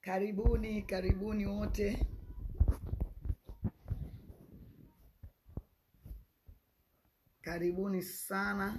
Karibuni, karibuni wote. Karibuni sana.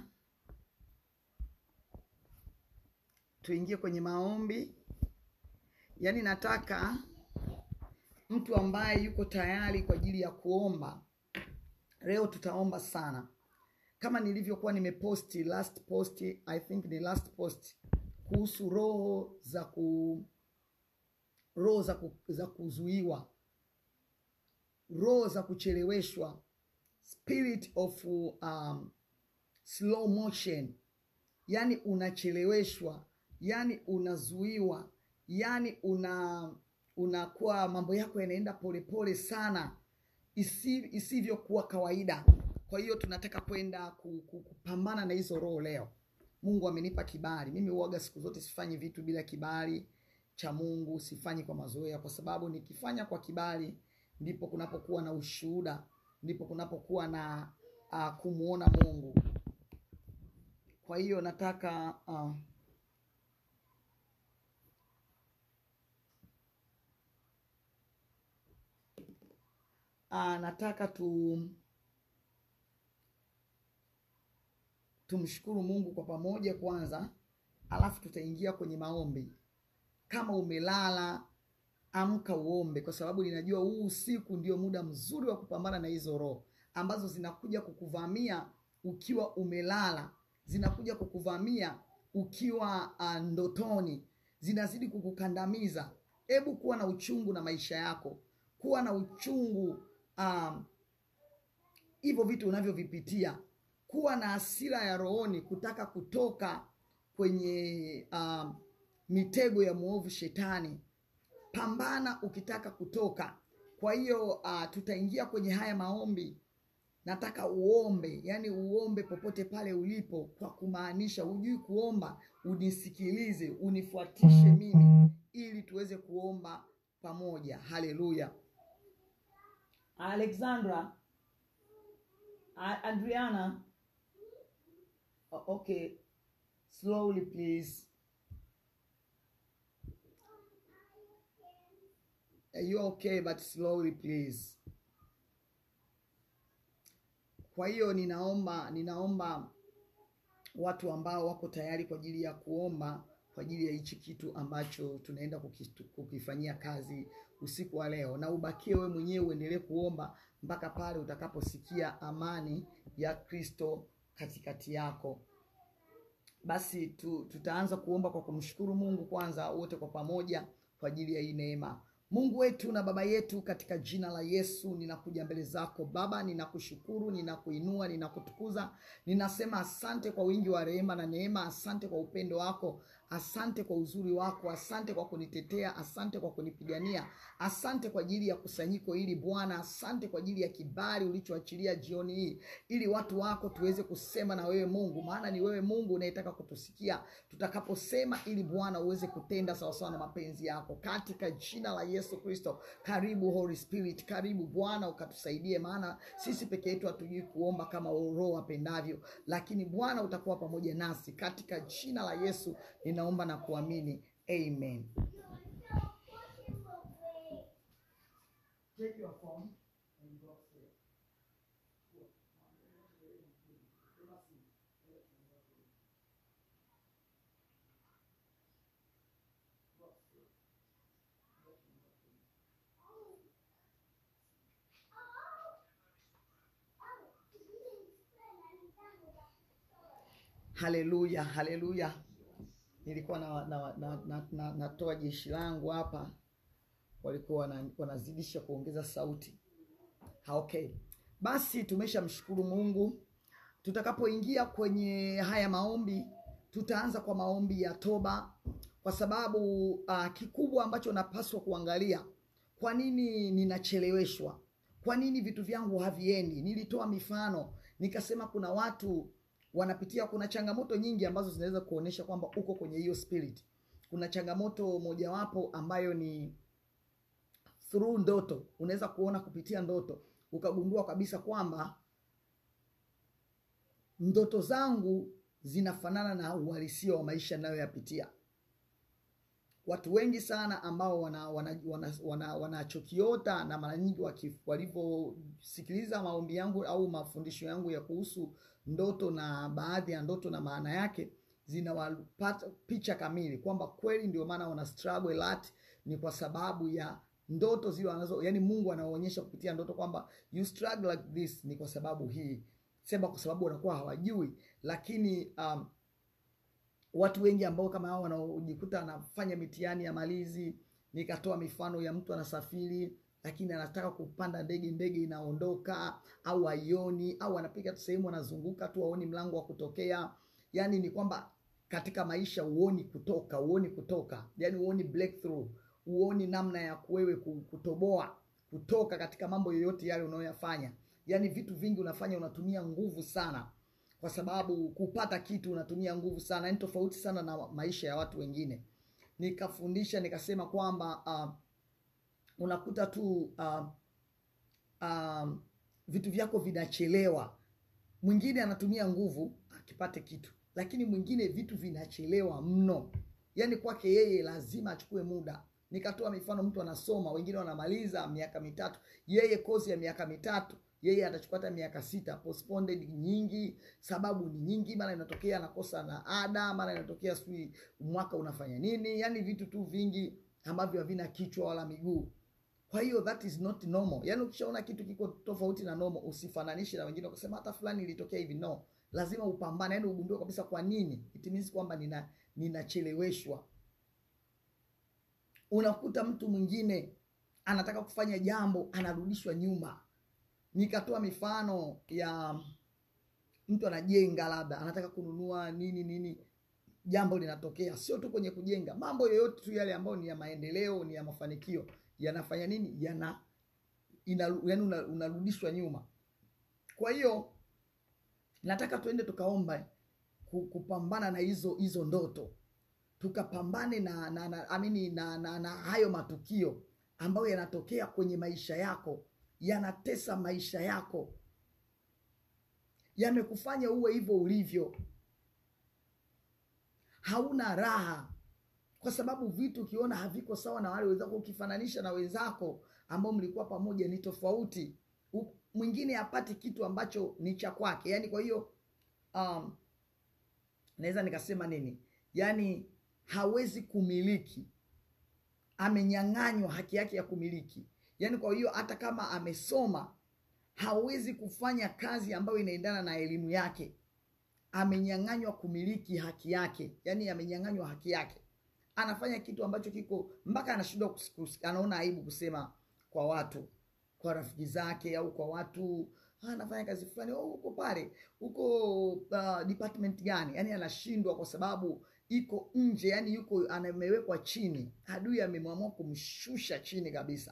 Tuingie kwenye maombi. Yaani nataka mtu ambaye yuko tayari kwa ajili ya kuomba. Leo tutaomba sana. Kama nilivyokuwa nimeposti last post, I think ni last post kuhusu roho za ku roho za, ku, za kuzuiwa, roho za kucheleweshwa, spirit of um, slow motion, yani unacheleweshwa, yani unazuiwa, yani una unakuwa mambo yako yanaenda polepole sana isi, isivyokuwa kawaida. Kwa hiyo tunataka kwenda ku- ku- kupambana na hizo roho leo. Mungu amenipa kibali. Mimi huaga siku zote sifanyi vitu bila kibali cha Mungu, sifanyi kwa mazoea, kwa sababu nikifanya kwa kibali ndipo kunapokuwa na ushuhuda, ndipo kunapokuwa na uh, kumwona Mungu. Kwa hiyo nataka uh, uh, nataka tu tumshukuru Mungu kwa pamoja kwanza, alafu tutaingia kwenye maombi. Kama umelala, amka uombe, kwa sababu ninajua huu usiku ndio muda mzuri wa kupambana na hizo roho ambazo zinakuja kukuvamia ukiwa umelala, zinakuja kukuvamia ukiwa uh, ndotoni, zinazidi kukukandamiza. Hebu kuwa na uchungu na maisha yako, kuwa na uchungu um, hivyo vitu unavyovipitia, kuwa na hasira ya rohoni, kutaka kutoka kwenye um, mitego ya mwovu shetani. Pambana ukitaka kutoka. Kwa hiyo uh, tutaingia kwenye haya maombi. Nataka uombe, yani uombe popote pale ulipo, kwa kumaanisha hujui kuomba, unisikilize, unifuatishe mimi, ili tuweze kuomba pamoja. Haleluya. Alexandra, A- Adriana, O- okay, slowly please. You okay but slowly please. Kwa hiyo ninaomba ninaomba watu ambao wako tayari kwa ajili ya kuomba kwa ajili ya hichi kitu ambacho tunaenda kukitu- kukifanyia kazi usiku wa leo, na ubakie wewe mwenyewe uendelee kuomba mpaka pale utakaposikia amani ya Kristo katikati yako. Basi tu, tutaanza kuomba kwa kumshukuru Mungu kwanza wote kwa pamoja kwa ajili ya hii neema. Mungu wetu na Baba yetu, katika jina la Yesu ninakuja mbele zako Baba, ninakushukuru, ninakuinua, ninakutukuza, ninasema asante kwa wingi wa rehema na neema, asante kwa upendo wako, asante kwa uzuri wako, asante kwa kunitetea, asante kwa kunipigania, asante kwa ajili ya kusanyiko hili Bwana, asante kwa ajili ya kibali ulichoachilia jioni hii, ili watu wako tuweze kusema na wewe Mungu, maana ni wewe Mungu unayetaka kutusikia tutakaposema, ili Bwana uweze kutenda sawasawa na mapenzi yako, katika jina la Yesu Kristo. Karibu Holy Spirit, karibu Bwana ukatusaidie, maana sisi peke yetu hatujui kuomba kama Roho apendavyo, lakini Bwana utakuwa pamoja nasi, katika jina la Yesu ninaomba na kuamini, amen. Take your phone and go upstairs. Haleluya, haleluya. Nilikuwa na, na, na, na, na, natoa jeshi langu hapa, walikuwa wana- wanazidisha kuongeza sauti. Ha, okay. Basi tumeshamshukuru Mungu. Tutakapoingia kwenye haya maombi, tutaanza kwa maombi ya toba, kwa sababu uh, kikubwa ambacho napaswa kuangalia, kwa nini ninacheleweshwa? Kwa nini vitu vyangu haviendi? Nilitoa mifano nikasema, kuna watu wanapitia, kuna changamoto nyingi ambazo zinaweza kuonyesha kwamba uko kwenye hiyo spirit. Kuna changamoto mojawapo ambayo ni through ndoto. Unaweza kuona kupitia ndoto ukagundua kabisa kwamba ndoto zangu zinafanana na uhalisia wa maisha ninayoyapitia. watu wengi sana ambao wanachokiota wana, wana, wana, wana na mara nyingi walivyosikiliza maombi yangu au mafundisho yangu ya kuhusu ndoto na baadhi ya ndoto na maana yake zinawapata picha kamili kwamba kweli ndio maana wana struggle a lot, ni kwa sababu ya ndoto zile wanazo, yani Mungu anaonyesha kupitia ndoto kwamba you struggle like this, ni kwa sababu hii, sema kwa sababu wanakuwa hawajui, lakini um, watu wengi ambao kama hao wanaojikuta anafanya mitihani ya malizi, nikatoa mifano ya mtu anasafiri lakini anataka kupanda ndege, ndege inaondoka au haioni, au anapiga tu sehemu anazunguka tu aoni mlango wa kutokea. Yani ni kwamba katika maisha uoni kutoka, uoni kutoka, yani uoni breakthrough, uoni namna ya wewe kutoboa kutoka katika mambo yoyote yale unayoyafanya. Yani vitu vingi unafanya, unatumia nguvu sana kwa sababu kupata kitu unatumia nguvu sana, ni tofauti sana na maisha ya watu wengine. Nikafundisha nikasema kwamba uh, unakuta tu uh, uh, vitu vyako vinachelewa. Mwingine anatumia nguvu akipate kitu, lakini mwingine vitu vinachelewa mno, yaani kwake yeye lazima achukue muda. Nikatoa mifano, mtu anasoma, wengine wanamaliza miaka mitatu, yeye kozi ya miaka mitatu yeye atachukua hata miaka sita. Postponed nyingi, sababu ni nyingi, mara inatokea anakosa na ada, mara inatokea sijui mwaka unafanya nini, yani vitu tu vingi ambavyo havina kichwa wala miguu. Kwa hiyo that is not normal. Yani ukishaona kitu kiko tofauti na normal, usifananishe na wengine ukasema hata fulani ilitokea hivi. No, lazima upambane, yani ugundue kabisa kwa nini. It means kwamba nina ninacheleweshwa. Unakuta mtu mwingine anataka kufanya jambo anarudishwa nyuma. Nikatoa mifano ya mtu anajenga, labda anataka kununua nini nini, jambo linatokea, sio tu kwenye kujenga, mambo yoyote tu yale ambayo ni ya maendeleo, ni ya mafanikio, yanafanya nini, yana ina, yani unarudishwa nyuma. Kwa hiyo nataka tuende tukaomba kupambana na hizo hizo ndoto, tukapambane na na na, amini, na, na, na hayo matukio ambayo yanatokea kwenye maisha yako yanatesa maisha yako, yamekufanya uwe hivyo ulivyo, hauna raha, kwa sababu vitu ukiona haviko sawa na wale wenzako, ukifananisha na wenzako ambao mlikuwa pamoja ni tofauti. Mwingine hapati kitu ambacho ni cha kwake, yani kwa hiyo um, naweza nikasema nini, yani hawezi kumiliki, amenyang'anywa haki yake ya kumiliki Yaani kwa hiyo hata kama amesoma hawezi kufanya kazi ambayo inaendana na elimu yake. Amenyang'anywa kumiliki haki yake, yaani amenyang'anywa haki yake. Anafanya kitu ambacho kiko mpaka anashindwa, anaona aibu kusema kwa watu, kwa rafiki zake au kwa watu, anafanya kazi fulani, oh, uko pale, uko uh, department gani? Yaani anashindwa kwa sababu iko nje, yaani yuko amewekwa chini. Adui amemwamua kumshusha chini kabisa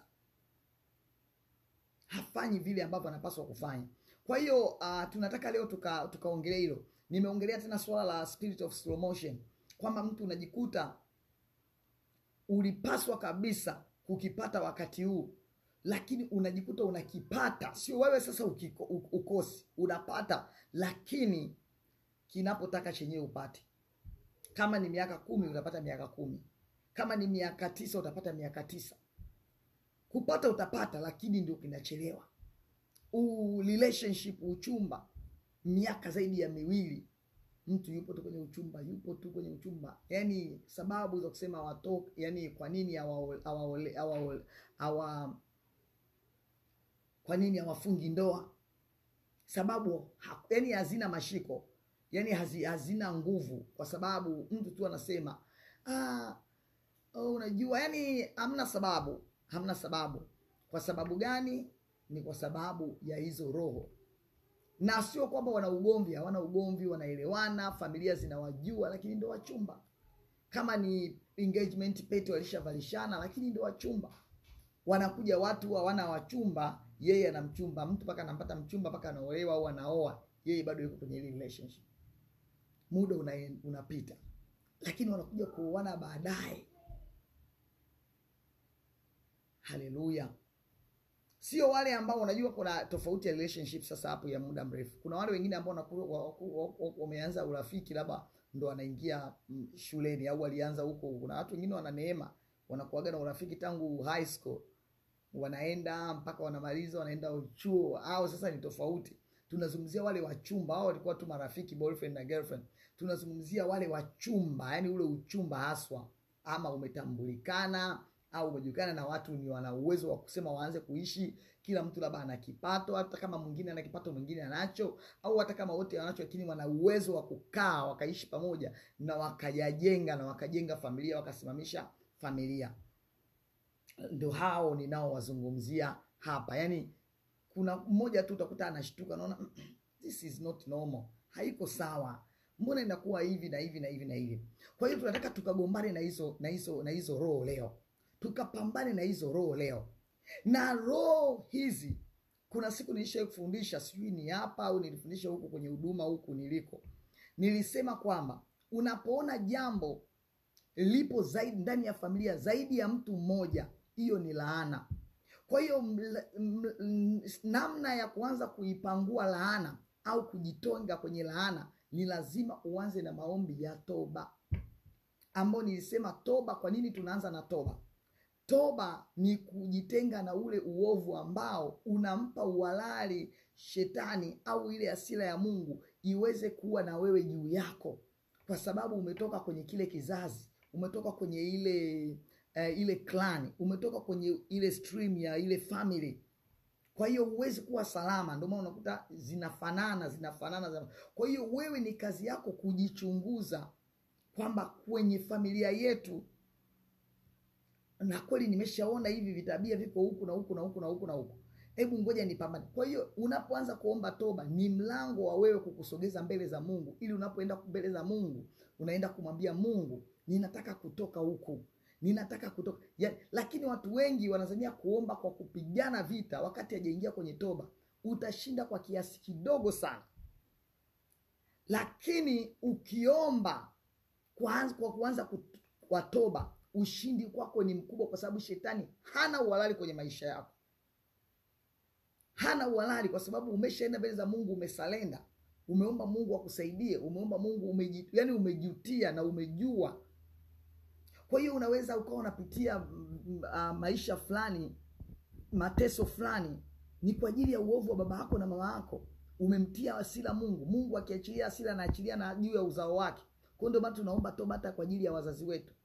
hafanyi vile ambavyo anapaswa kufanya. Kwa hiyo uh, tunataka leo tuka tukaongelea hilo. Nimeongelea tena swala la spirit of slow motion, kwamba mtu unajikuta ulipaswa kabisa kukipata wakati huu, lakini unajikuta unakipata, sio wewe sasa ukiko, ukosi, unapata, lakini kinapotaka chenyewe upate. Kama ni miaka kumi utapata miaka kumi, kama ni miaka tisa utapata miaka tisa kupata utapata, lakini ndio kinachelewa. U relationship uchumba, miaka zaidi ya miwili, mtu yupo tu kwenye uchumba, yupo tu kwenye uchumba, yani sababu za kusema watoke, yani kwa nini hawa hawa hawa kwa nini hawafungi ndoa? Sababu ha, yani hazina mashiko, yani hazi, hazina nguvu, kwa sababu mtu tu anasema ah, oh, unajua, yani hamna sababu hamna sababu. Kwa sababu gani? Ni kwa sababu ya hizo roho, na sio kwamba wana ugomvi, hawana ugomvi, wanaelewana, familia zinawajua, lakini ndo wachumba. Kama ni engagement pete walishavalishana, lakini ndo wachumba. Wanakuja watu hawana wachumba, yeye ana mchumba, mtu mpaka anampata mchumba mpaka anaolewa au anaoa, yeye bado yuko kwenye ile relationship. Muda una, unapita, lakini wanakuja kuoana baadaye. Haleluya! Sio wale ambao unajua, kuna tofauti ya relationship sasa hapo ya muda mrefu. Kuna wale wengine ambao wameanza urafiki labda ndo anaingia mm, shuleni au alianza huko. Kuna watu wengine wana neema, wanakuaga na urafiki tangu high school, wanaenda mpaka wanamaliza, wanaenda chuo, au sasa ni tofauti. Tunazungumzia wale wachumba, hao walikuwa tu marafiki, boyfriend na girlfriend. Tunazungumzia wale wachumba, yani ule uchumba haswa, ama umetambulikana au umejulikana na watu ni wana uwezo wa kusema waanze kuishi, kila mtu labda ana kipato, hata kama mwingine ana kipato mwingine anacho, au hata kama wote wanacho, lakini wana uwezo wa kukaa wakaishi pamoja na wakajajenga na wakajenga familia, wakasimamisha familia. Ndio hao ninaowazungumzia hapa. Yani kuna mmoja tu utakuta anashtuka, naona this is not normal, haiko sawa mbona inakuwa hivi na hivi na hivi na hivi. Kwa hiyo tunataka tukagombane na hizo na hizo na hizo roho leo, tukapambane na hizo roho leo. Na roho hizi, kuna siku nilisha kufundisha, sijui ni hapa au nilifundisha huku kwenye huduma huku niliko, nilisema kwamba unapoona jambo lipo zaidi ndani ya familia zaidi ya mtu mmoja, hiyo ni laana. Kwa hiyo mla- m- m- namna ya kuanza kuipangua laana au kujitonga kwenye laana ni lazima uanze na maombi ya toba, ambayo nilisema toba. Kwa nini tunaanza na toba? Toba ni kujitenga na ule uovu ambao unampa uhalali shetani au ile hasira ya Mungu iweze kuwa na wewe juu yako, kwa sababu umetoka kwenye kile kizazi, umetoka kwenye ile eh, ile clan, umetoka kwenye ile stream ya ile family kwa hiyo huwezi kuwa salama, ndio maana unakuta zinafanana zinafanana, zina- kwa hiyo wewe ni kazi yako kujichunguza kwamba kwenye familia yetu, na kweli nimeshaona hivi vitabia viko huku na huku na huku na huku na huku, hebu ngoja nipambane. Kwa hiyo unapoanza kuomba toba, ni mlango wa wewe kukusogeza mbele za Mungu, ili unapoenda mbele za Mungu unaenda kumwambia Mungu, ninataka kutoka huku ninataka kutoka ya, lakini watu wengi wanazania kuomba kwa kupigana vita wakati hajaingia kwenye toba. Utashinda kwa kiasi kidogo sana, lakini ukiomba kwa, kwa kuanza kut- kwa toba, ushindi kwako ni mkubwa, kwa sababu shetani hana uhalali kwenye maisha yako, hana uhalali kwa sababu umeshaenda mbele za Mungu, umesalenda, umeomba Mungu akusaidie, umeomba Mungu umeji, yani umejutia na umejua kwa hiyo unaweza ukawa unapitia mm, mm, ah, maisha fulani, mateso fulani, ni kwa ajili ya uovu wa baba yako na mama yako. Umemtia hasira Mungu. Mungu akiachilia hasira, anaachilia na juu ya uzao wake. Kwa hiyo ndio maana tunaomba toba hata kwa ajili ya wazazi wetu.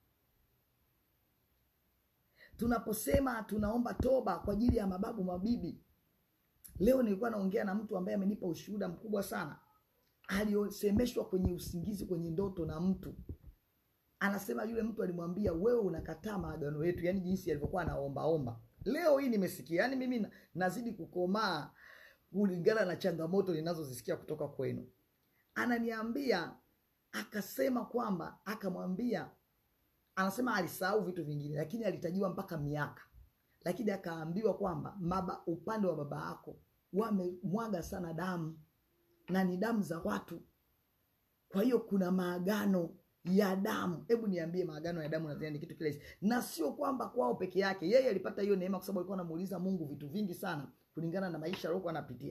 Tunaposema tunaomba toba kwa ajili ya mababu, mabibi. Leo nilikuwa naongea na mtu ambaye amenipa ushuhuda mkubwa sana, aliosemeshwa kwenye usingizi, kwenye ndoto na mtu anasema yule mtu alimwambia wewe unakataa maagano yetu, yani jinsi alivyokuwa anaombaomba. Leo hii nimesikia, yani mimi na- nazidi kukomaa kulingana na changamoto ninazozisikia kutoka kwenu. Ananiambia akasema kwamba akamwambia, anasema alisahau vitu vingine, lakini alitajiwa mpaka miaka, lakini akaambiwa kwamba maba, upande wa baba yako wamemwaga sana damu na ni damu za watu kwa hiyo kuna maagano ya damu. Hebu niambie, maagano ya damu nadhani ni kitu kile, na sio kwamba kwao peke yake. Yeye alipata hiyo neema kwa sababu alikuwa anamuuliza Mungu vitu vingi sana kulingana na maisha aliyokuwa anapitia.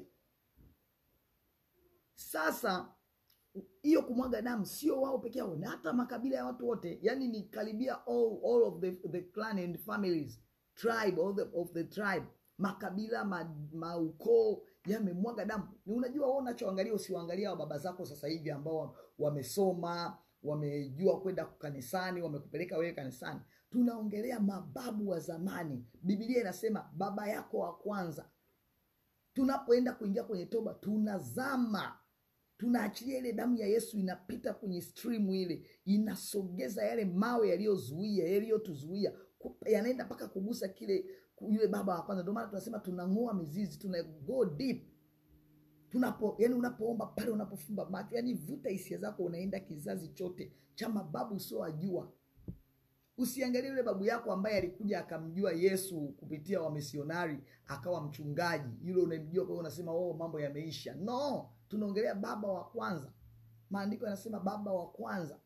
Sasa hiyo kumwaga damu sio wao peke yao, na hata makabila ya watu wote, yani ni karibia all, all of the, the clan and families tribe all the, of the tribe, makabila ma, maukoo yamemwaga damu. Ni unajua wewe unachoangalia, usiwaangalia wa baba zako sasa hivi ambao wamesoma, wamejua kwenda kanisani, wamekupeleka wewe kanisani. Tunaongelea mababu wa zamani. Biblia inasema baba yako wa kwanza. Tunapoenda kuingia kwenye toba, tunazama tunaachilia ile damu ya Yesu inapita kwenye stream ile, inasogeza yale mawe yaliyozuia yaliyotuzuia, ku- yanaenda mpaka kugusa kile yule baba wa kwanza. Ndio maana tunasema tunang'oa mizizi, tuna go deep tunapo yani, unapoomba pale, unapofumba macho, yani vuta hisia zako, unaenda kizazi chote cha mababu usiowajua. Usiangalie yule babu yako ambaye alikuja akamjua Yesu kupitia wamisionari akawa mchungaji, yule unamjua, kwa hiyo unasema oh, mambo yameisha. No, tunaongelea baba wa kwanza. Maandiko yanasema baba wa kwanza.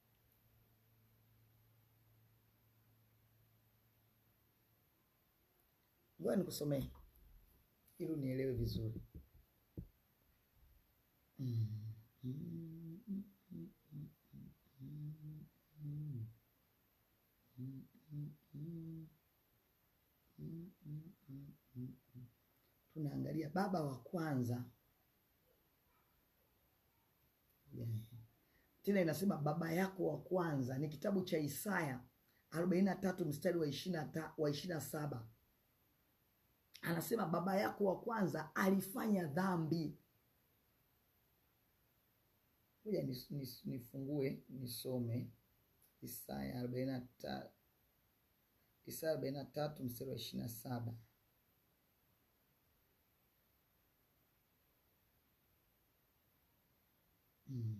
Ngoja nikusomee ili unielewe vizuri. Mm, mm, mm, mm, mm. mm, mm, mm. tunaangalia baba wa kwanza yeah. tena inasema baba yako wa kwanza ni kitabu cha Isaya arobaini na tatu mstari wa ishirini na saba anasema baba yako wa kwanza alifanya dhambi. Ngoja nifungue nisome Isaya arobaini na tatu Isaya arobaini na tatu mstari wa ishirini na saba hmm.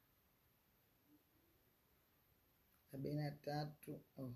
arobaini na tatu oh.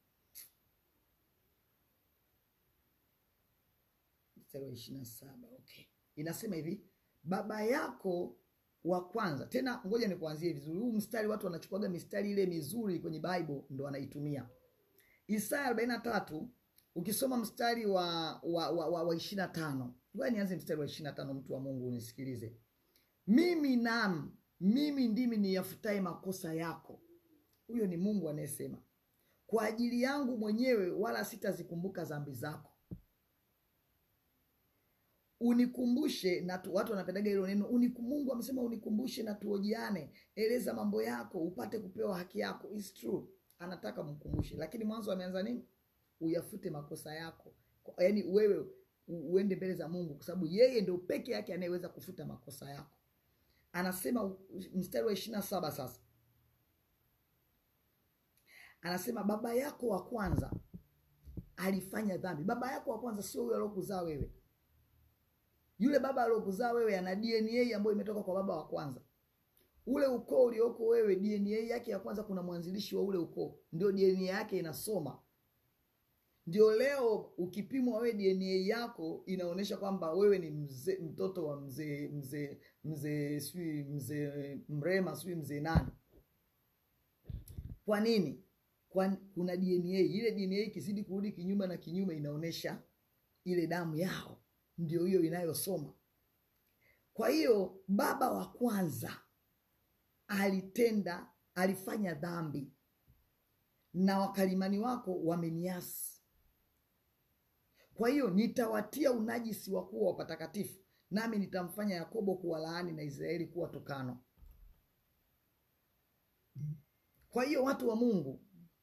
mstari wa ishirini na saba okay. Inasema hivi baba yako wa kwanza. Tena ngoja nikuanzie vizuri, huu mstari watu wanachukuaga mistari ile mizuri kwenye Bible ndo wanaitumia. Isaya arobaini na tatu ukisoma mstari wa wa, wa, wa, wa ishirini na tano ngoja nianze mstari wa ishirini na tano mtu wa Mungu unisikilize. Mimi nam mimi ndimi niyafutaye makosa yako. Huyo ni Mungu anayesema kwa ajili yangu mwenyewe, wala sitazikumbuka dhambi zako unikumbushe na tu, watu wanapendaga hilo neno uniku, Mungu amesema unikumbushe na tuojiane, eleza mambo yako upate kupewa haki yako. It's true, anataka mkumbushe, lakini mwanzo ameanza nini? Uyafute makosa yako, yaani wewe uende mbele za Mungu, kwa sababu yeye ndio peke yake anayeweza kufuta makosa yako. Anasema mstari wa ishirini na saba sasa anasema baba yako wa kwanza alifanya dhambi. Baba yako wa kwanza sio huyo aliokuzaa wewe yule baba aliyokuzaa wewe ana DNA ambayo imetoka kwa baba wa kwanza. Ule ukoo ulioko wewe, DNA yake ya kwanza, kuna mwanzilishi wa ule ukoo, ndio DNA yake inasoma. Ndio leo ukipimwa wewe DNA yako inaonyesha kwamba wewe ni mzee, mtoto wa mzee mzee mzee sijui mzee Mrema sijui mzee nani. Kwa nini? Kwa kuna DNA. Ile DNA ikizidi kurudi kinyume na kinyume, inaonyesha ile damu yao ndio hiyo inayosoma. Kwa hiyo baba wa kwanza alitenda, alifanya dhambi na wakalimani wako wameniasi. Kwa hiyo nitawatia unajisi wa kuwa wapatakatifu, nami nitamfanya Yakobo kuwa laani na Israeli kuwa tokano. Kwa hiyo watu wa Mungu,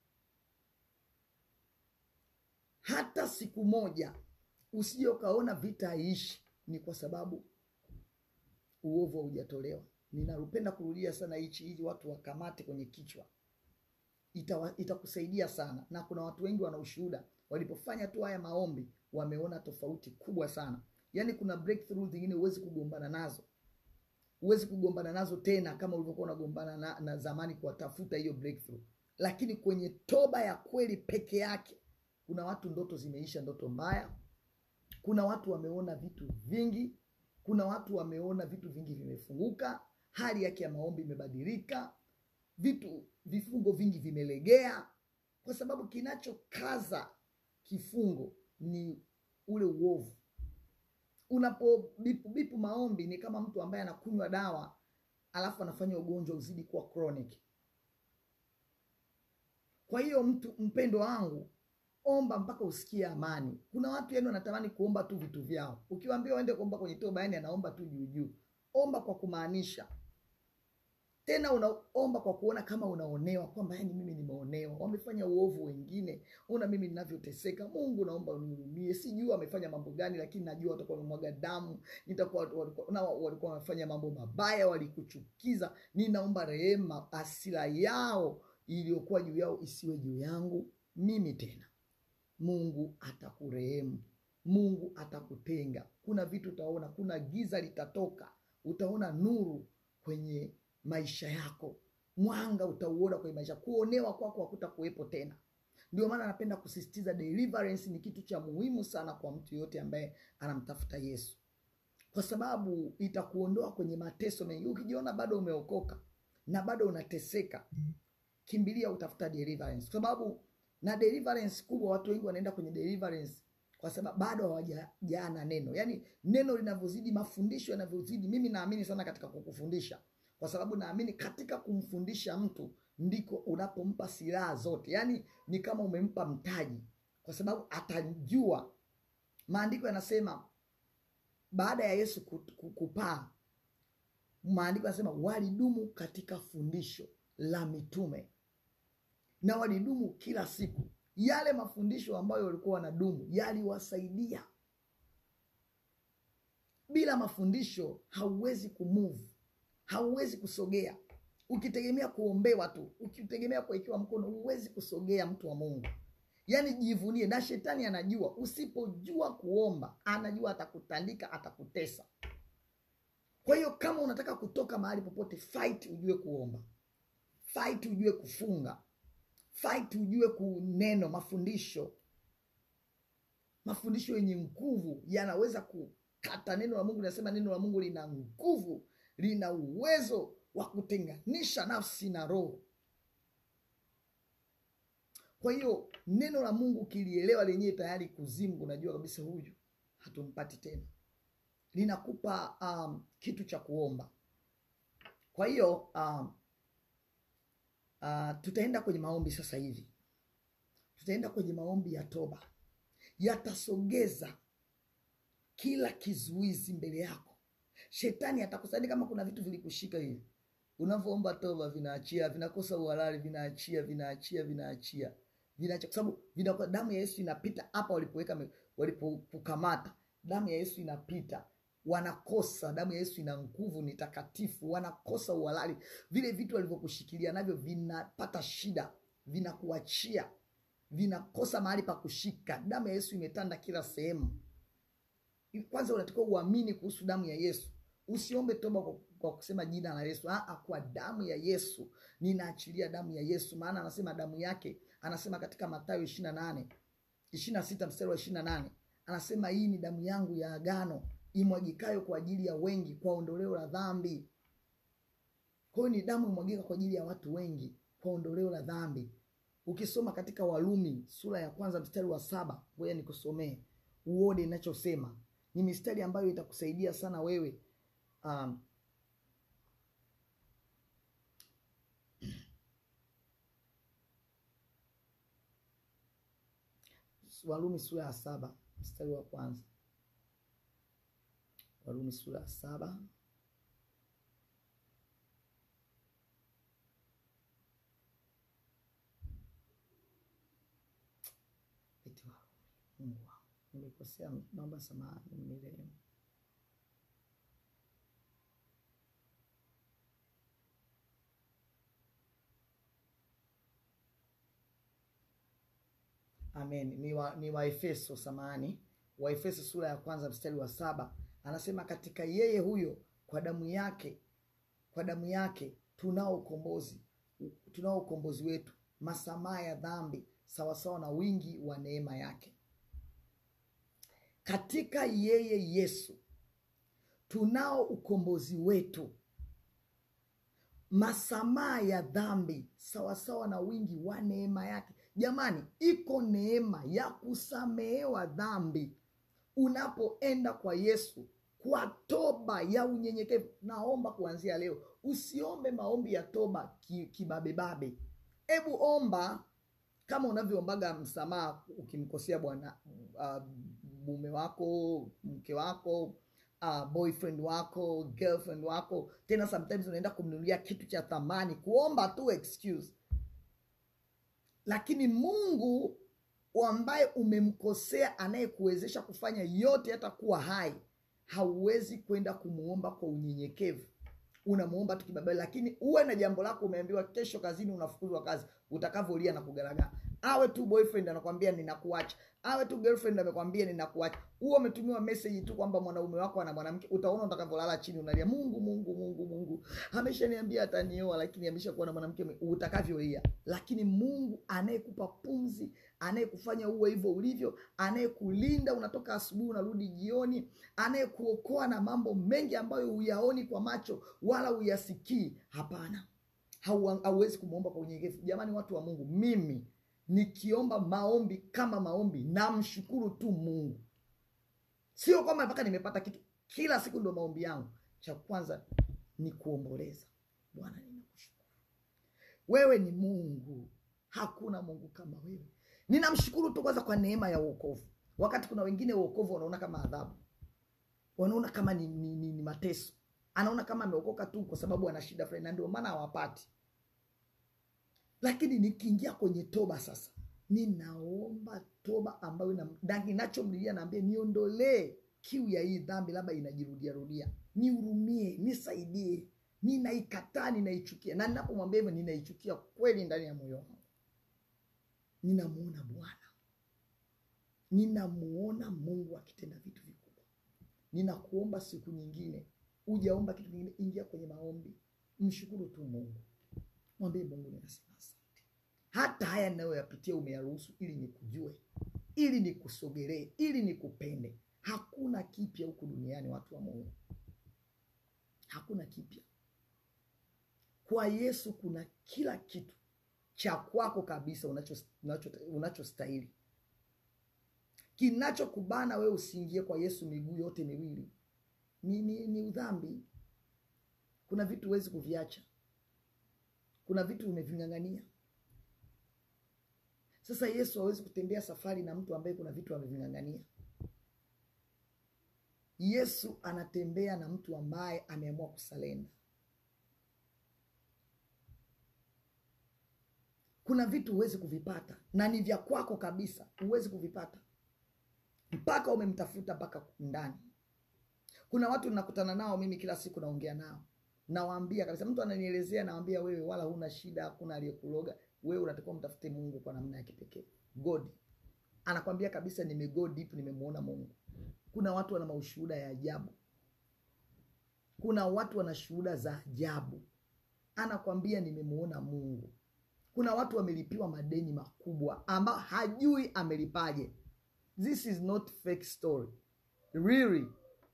hata siku moja usije ukaona vita haiishi, ni kwa sababu uovu haujatolewa. Ninapenda kurudia sana hichi ili watu wakamate kwenye kichwa, itakusaidia ita sana. Na kuna watu wengi wana ushuhuda, walipofanya tu haya maombi wameona tofauti kubwa sana. Yaani kuna breakthrough zingine huwezi kugombana nazo, huwezi kugombana nazo tena kama ulivyokuwa unagombana na, na zamani kuwatafuta hiyo breakthrough. Lakini kwenye toba ya kweli peke yake, kuna watu ndoto zimeisha, ndoto mbaya kuna watu wameona vitu vingi, kuna watu wameona vitu vingi vimefunguka, hali yake ya maombi imebadilika, vitu vifungo vingi vimelegea, kwa sababu kinachokaza kifungo ni ule uovu. Unapo bipu, bipu maombi ni kama mtu ambaye anakunywa dawa alafu anafanya ugonjwa uzidi kuwa chronic. Kwa hiyo mtu mpendo wangu omba mpaka usikie amani. Kuna watu yani wanatamani kuomba tu vitu vyao, ukiwaambia waende kuomba kwenye toba, yani anaomba tu juu juu. Omba kwa kumaanisha, tena unaomba kwa kuona kama unaonewa, kwamba yani mimi nimeonewa, wamefanya uovu wengine, una mimi ninavyoteseka. Mungu naomba unihurumie, sijui wamefanya mambo gani, lakini najua watakuwa wamemwaga damu, nitakuwa walikuwa wamefanya mambo mabaya, walikuchukiza. Ninaomba rehema, hasira yao iliyokuwa juu yao isiwe juu yangu mimi tena. Mungu atakurehemu, Mungu atakutenga. Kuna vitu utaona, kuna giza litatoka, utaona nuru kwenye maisha yako, mwanga utauona kwenye maisha, kuonewa kwako hakutakuwepo tena. Ndio maana napenda kusisitiza deliverance ni kitu cha muhimu sana kwa mtu yoyote ambaye anamtafuta Yesu, kwa sababu itakuondoa kwenye mateso mengi. Ukijiona bado umeokoka na bado unateseka, kimbilia utafuta deliverance, kwa sababu na deliverance kubwa, watu wengi wanaenda kwenye deliverance kwa sababu bado hawajajaa na neno. Yaani neno linavyozidi, mafundisho yanavyozidi, mimi naamini sana katika kukufundisha, kwa sababu naamini katika kumfundisha mtu ndiko unapompa silaha zote. Yaani ni kama umempa mtaji, kwa sababu atajua maandiko yanasema baada ya yesu ku- ku- kupaa maandiko yanasema walidumu katika fundisho la mitume na walidumu kila siku yale mafundisho ambayo walikuwa wanadumu yaliwasaidia bila mafundisho hauwezi kumove hauwezi kusogea ukitegemea kuombewa tu ukitegemea kuwekewa mkono huwezi kusogea mtu wa mungu yaani jivunie na shetani anajua usipojua kuomba anajua atakutandika atakutesa kwa hiyo kama unataka kutoka mahali popote fight ujue kuomba fight ujue kufunga fight ujue kuneno mafundisho mafundisho yenye nguvu yanaweza kukata neno la mungu linasema neno la mungu lina nguvu lina uwezo wa kutenganisha nafsi na roho kwa hiyo neno la mungu ukilielewa lenyewe tayari kuzimu unajua kabisa huyu hatumpati tena linakupa um, kitu cha kuomba kwa hiyo um, uh, tutaenda kwenye maombi sasa hivi tutaenda kwenye maombi ya toba yatasogeza kila kizuizi mbele yako shetani atakusaidia kama kuna vitu vilikushika hivi unavyoomba toba vinaachia vinakosa uhalali vinaachia vinaachia vinaachia vinaachia kwa sababu vinakuwa damu ya yesu inapita hapa walipoweka me- walipokukamata damu ya yesu inapita wanakosa damu ya yesu ina nguvu ni takatifu wanakosa uhalali vile vitu walivyokushikilia navyo vinapata shida vinakuachia vinakosa mahali pa kushika damu ya yesu imetanda kila sehemu kwanza unatakiwa uamini kuhusu damu ya yesu usiombe toba kwa, kwa kusema jina la yesu Aa, kwa damu ya yesu ninaachilia damu ya yesu maana anasema damu yake anasema katika matayo ishiri na nane ishiri na sita mstari wa ishiri na nane anasema hii ni damu yangu ya agano imwagikayo kwa ajili ya wengi kwa ondoleo la dhambi kwa hiyo ni damu imwagika kwa ajili ya watu wengi kwa ondoleo la dhambi ukisoma katika walumi sura ya kwanza mstari wa saba ngoja nikusomee uone inachosema ni mistari ambayo itakusaidia sana wewe um, walumi sura ya saba mstari wa kwanza warumi sura ya saba eti warumi mungu wangu nimekosea naomba samahani mnirehemu amen ni wa, ni waefeso samani waefeso sura ya kwanza mstari wa saba anasema katika yeye huyo kwa damu yake kwa damu yake tunao ukombozi tunao ukombozi wetu masamaha ya dhambi sawasawa na wingi wa neema yake katika yeye yesu tunao ukombozi wetu masamaha ya dhambi sawasawa na wingi wa neema yake jamani iko neema ya kusamehewa dhambi unapoenda kwa yesu kwa toba ya unyenyekevu naomba kuanzia leo usiombe maombi ya toba ki- kibabebabe hebu omba kama unavyoombaga msamaha ukimkosea bwana uh, mume wako mke wako uh, boyfriend wako girlfriend wako tena sometimes unaenda kumnunulia kitu cha thamani kuomba tu excuse lakini mungu ambaye umemkosea anayekuwezesha kufanya yote hata kuwa hai hauwezi kwenda kumuomba kwa unyenyekevu unamuomba tu kibabali lakini uwe na jambo lako umeambiwa kesho kazini unafukuzwa kazi utakavyolia na kugaragara awe tu boyfriend anakwambia ninakuacha awe tu girlfriend amekwambia ninakuacha huo umetumiwa message tu kwamba mwanaume wako ana mwanamke utaona utakavyolala chini unalia mungu mungu mungu mungu ameshaniambia atanioa lakini ameshakuwa na mwanamke mwe- utakavyolia lakini mungu anayekupa pumzi anayekufanya uwe hivyo ulivyo anayekulinda unatoka asubuhi unarudi jioni anayekuokoa na mambo mengi ambayo huyaoni kwa macho wala huyasikii hapana Hau- hauwezi kumwomba kwa unyenyekevu jamani watu wa mungu mimi nikiomba maombi kama maombi namshukuru tu mungu sio kwamba mpaka nimepata kitu kila siku ndio maombi yangu cha kwanza ni kuomboleza bwana ninakushukuru wewe ni mungu hakuna mungu kama wewe ninamshukuru tu kwanza kwa neema ya uokovu wakati kuna wengine uokovu wanaona kama adhabu wanaona kama ni, ni, ni, ni mateso anaona kama ameokoka tu kwa sababu ana shida fulani na ndio maana hawapati lakini nikiingia kwenye toba sasa ninaomba toba ambayo ina- na kinachomlilia naambia niondolee kiu ya hii dhambi labda inajirudia rudia nihurumie nisaidie ninaikataa ninaichukia na ninapomwambia hivyo ninaichukia kweli ndani ya moyo wangu ninamuona bwana ninamuona mungu akitenda vitu vikubwa ninakuomba siku nyingine ujaomba kitu kingine ingia kwenye maombi mshukuru tu mungu mwambie mungu ninasema asante hata haya ninayoyapitia umeyaruhusu ili nikujue ili nikusogelee ili nikupende hakuna kipya huku duniani watu wa mungu hakuna kipya kwa yesu kuna kila kitu cha kwako kabisa unachostahili unacho, unacho unachostahili. kinachokubana wewe usiingie kwa yesu miguu yote miwili ni, ni, ni udhambi kuna vitu huwezi kuviacha kuna vitu umeving'ang'ania sasa yesu hawezi kutembea safari na mtu ambaye kuna vitu ameving'ang'ania yesu anatembea na mtu ambaye ameamua kusalenda kuna vitu huwezi kuvipata na ni vya kwako kabisa huwezi kuvipata mpaka umemtafuta mpaka ndani kuna watu nakutana nao mimi kila siku naongea nao nawaambia kabisa mtu ananielezea nawambia wewe wala huna shida hakuna aliyekuloga wewe unatakiwa mtafute mungu kwa namna ya kipekee god anakwambia kabisa nimego deep nimemuona mungu kuna watu wana maushuhuda ya ajabu kuna watu wana shuhuda za ajabu anakwambia nimemuona mungu kuna watu wamelipiwa madeni makubwa ambao hajui amelipaje this is not fake story really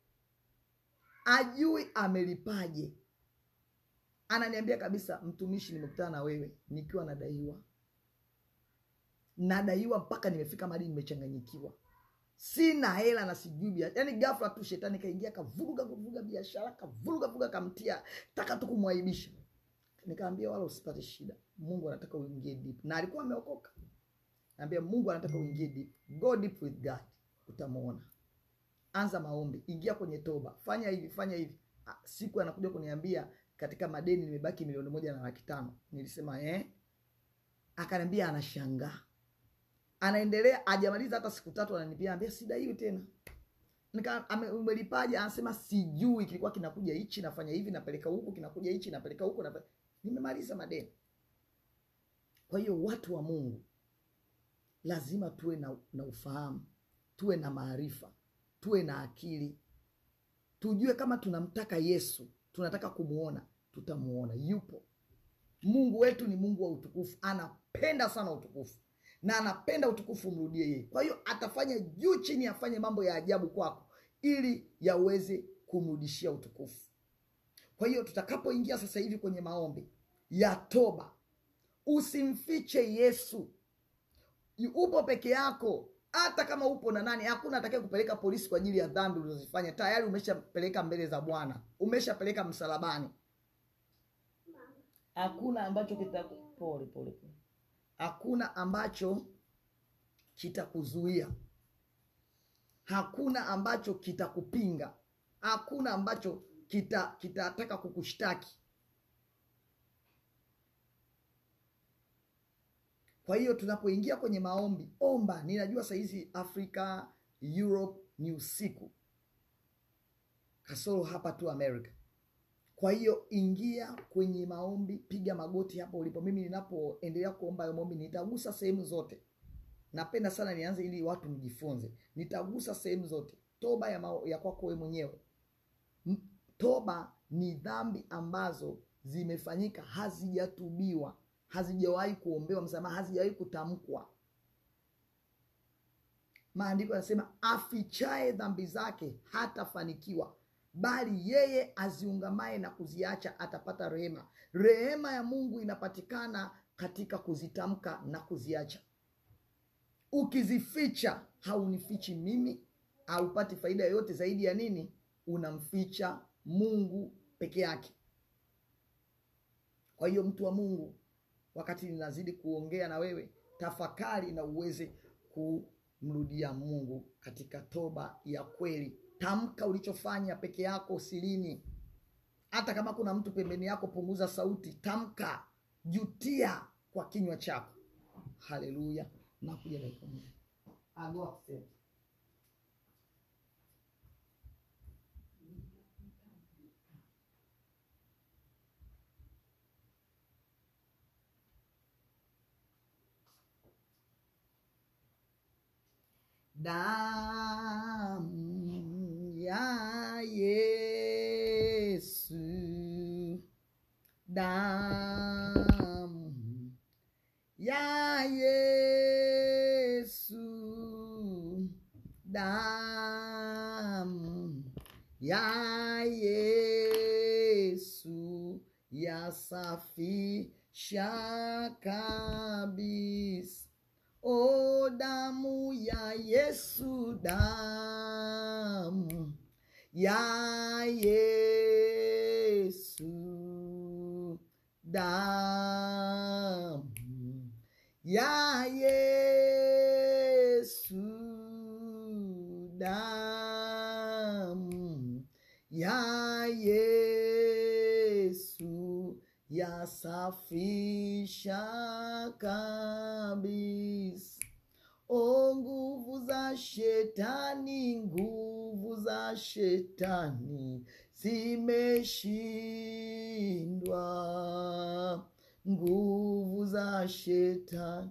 ajui amelipaje ananiambia kabisa mtumishi nimekutana na wewe nikiwa nadaiwa nadaiwa mpaka nimefika mahali nimechanganyikiwa sina hela na sijui bia yaani ghafla tu shetani kaingia kavuruga vuruga biashara kavuruga vuruga kamtia taka tu kumwaibisha nikaambia wala usipate shida mungu anataka uingie deep na alikuwa ameokoka naambia mungu anataka uingie deep go deep with god utamuona anza maombi ingia kwenye toba fanya hivi fanya hivi Ah, siku anakuja kuniambia katika madeni nimebaki milioni moja na laki tano nilisema eh? akaniambia anashangaa anaendelea ajamaliza hata siku tatu ananipia ambia sidaiwi tena Nika- ame- umelipaje anasema sijui kilikuwa kinakuja hichi nafanya hivi napeleka huku kinakuja hichi napeleka huku nape... nimemaliza madeni kwa hiyo watu wa mungu lazima tuwe na, na ufahamu tuwe na maarifa tuwe na akili tujue kama tunamtaka yesu tunataka kumuona tutamuona yupo mungu wetu ni mungu wa utukufu anapenda sana utukufu na anapenda utukufu umrudie yeye kwa hiyo atafanya juu chini afanye mambo ya ajabu kwako ili yaweze kumrudishia utukufu kwa hiyo tutakapoingia sasa hivi kwenye maombi ya toba usimfiche yesu Yu- upo peke yako hata kama upo na nani hakuna atakaye kupeleka polisi kwa ajili ya dhambi ulizozifanya tayari umeshapeleka mbele za bwana umeshapeleka msalabani hakuna ambacho kita pole pole pole hakuna ambacho kitakuzuia hakuna ambacho kitakupinga hakuna ambacho kita kitataka kukushtaki kwa hiyo tunapoingia kwenye maombi omba ninajua sahizi afrika europe ni usiku kasoro hapa tu america kwa hiyo ingia kwenye maombi piga magoti hapo ulipo mimi ninapoendelea kuomba hayo maombi nitagusa sehemu zote napenda sana nianze ili watu mjifunze nitagusa sehemu zote toba ya, mao- ya kwako wewe mwenyewe M- toba ni dhambi ambazo zimefanyika hazijatubiwa hazijawahi kuombewa msamaha hazijawahi kutamkwa maandiko yanasema afichaye dhambi zake hatafanikiwa bali yeye aziungamaye na kuziacha atapata rehema rehema ya mungu inapatikana katika kuzitamka na kuziacha ukizificha haunifichi mimi haupati faida yoyote zaidi ya nini unamficha mungu peke yake kwa hiyo mtu wa mungu wakati ninazidi kuongea na wewe tafakari na uweze ku, mrudia Mungu katika toba ya kweli. Tamka ulichofanya peke yako sirini. Hata kama kuna mtu pembeni yako, punguza sauti, tamka, jutia kwa kinywa chako. Haleluya! Nakuja dakika moja. Ah, go upstairs. Damu ya Yesu, damu ya Yesu, damu ya Yesu yasafisha kabisa. O damu ya Yesu, damu ya Yesu, damu ya Yesu, damu ya Yesu yasafisha kabisa. O nguvu za shetani, nguvu za shetani zimeshindwa, nguvu za shetani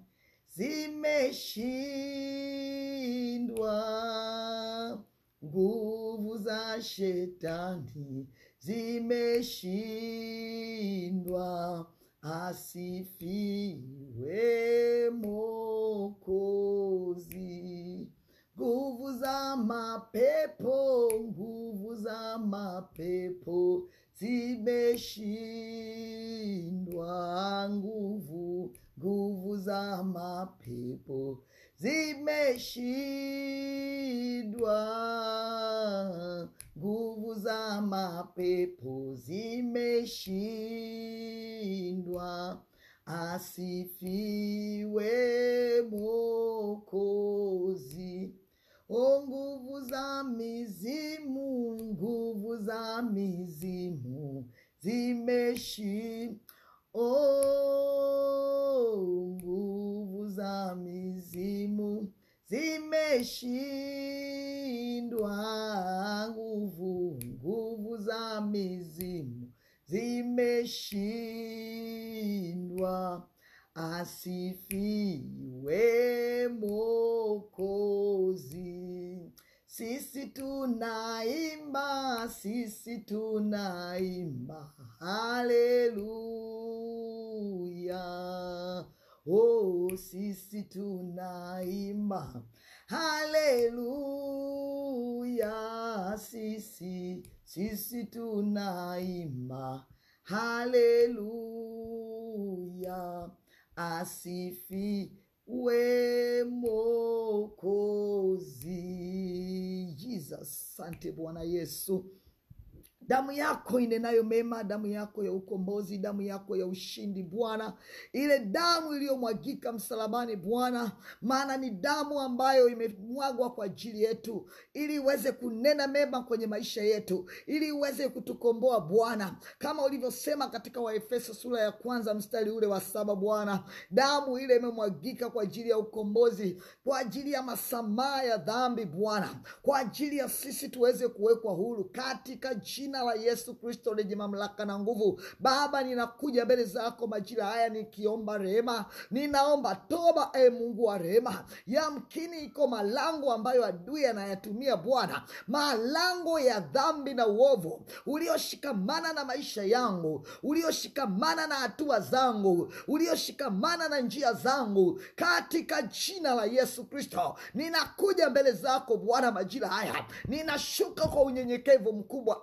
zimeshindwa, nguvu za shetani zimeshindwa. Asifiwe Mokozi. Nguvu za mapepo, nguvu za mapepo zimeshindwa. Nguvu, nguvu za mapepo zimeshindwa. Nguvu za mapepo zimeshindwa. Asifiwe Mwokozi. O nguvu za mizimu, nguvu za mizimu zimeshi O nguvu za mizimu zimeshindwa. Nguvu, nguvu za mizimu zimeshindwa. Asifiwe Mwokozi. Sisi tunaimba, sisi tunaimba, haleluya. Oh, sisi tunaimba, haleluya. Sisi, sisi tunaimba, haleluya. Asifiwe Mwokozi. Jesus, asante Bwana Yesu. Damu yako inenayo mema, damu yako ya ukombozi, damu yako ya ushindi Bwana, ile damu iliyomwagika msalabani Bwana, maana ni damu ambayo imemwagwa kwa ajili yetu, ili iweze kunena mema kwenye maisha yetu, ili iweze kutukomboa Bwana, kama ulivyosema katika Waefeso sura ya kwanza mstari ule wa saba Bwana, damu ile imemwagika kwa ajili ya ukombozi, kwa ajili ya masamaha ya dhambi Bwana, kwa ajili ya sisi tuweze kuwekwa huru katika jina la Yesu Kristo lenye mamlaka na nguvu. Baba, ninakuja mbele zako majira haya nikiomba rehema, ninaomba toba, e Mungu wa rehema. Yamkini iko malango ambayo adui anayatumia Bwana, malango ya dhambi na uovu ulioshikamana na maisha yangu, ulioshikamana na hatua zangu, ulioshikamana na njia zangu, katika jina la Yesu Kristo ninakuja mbele zako Bwana majira haya, ninashuka kwa unyenyekevu mkubwa, e Mungu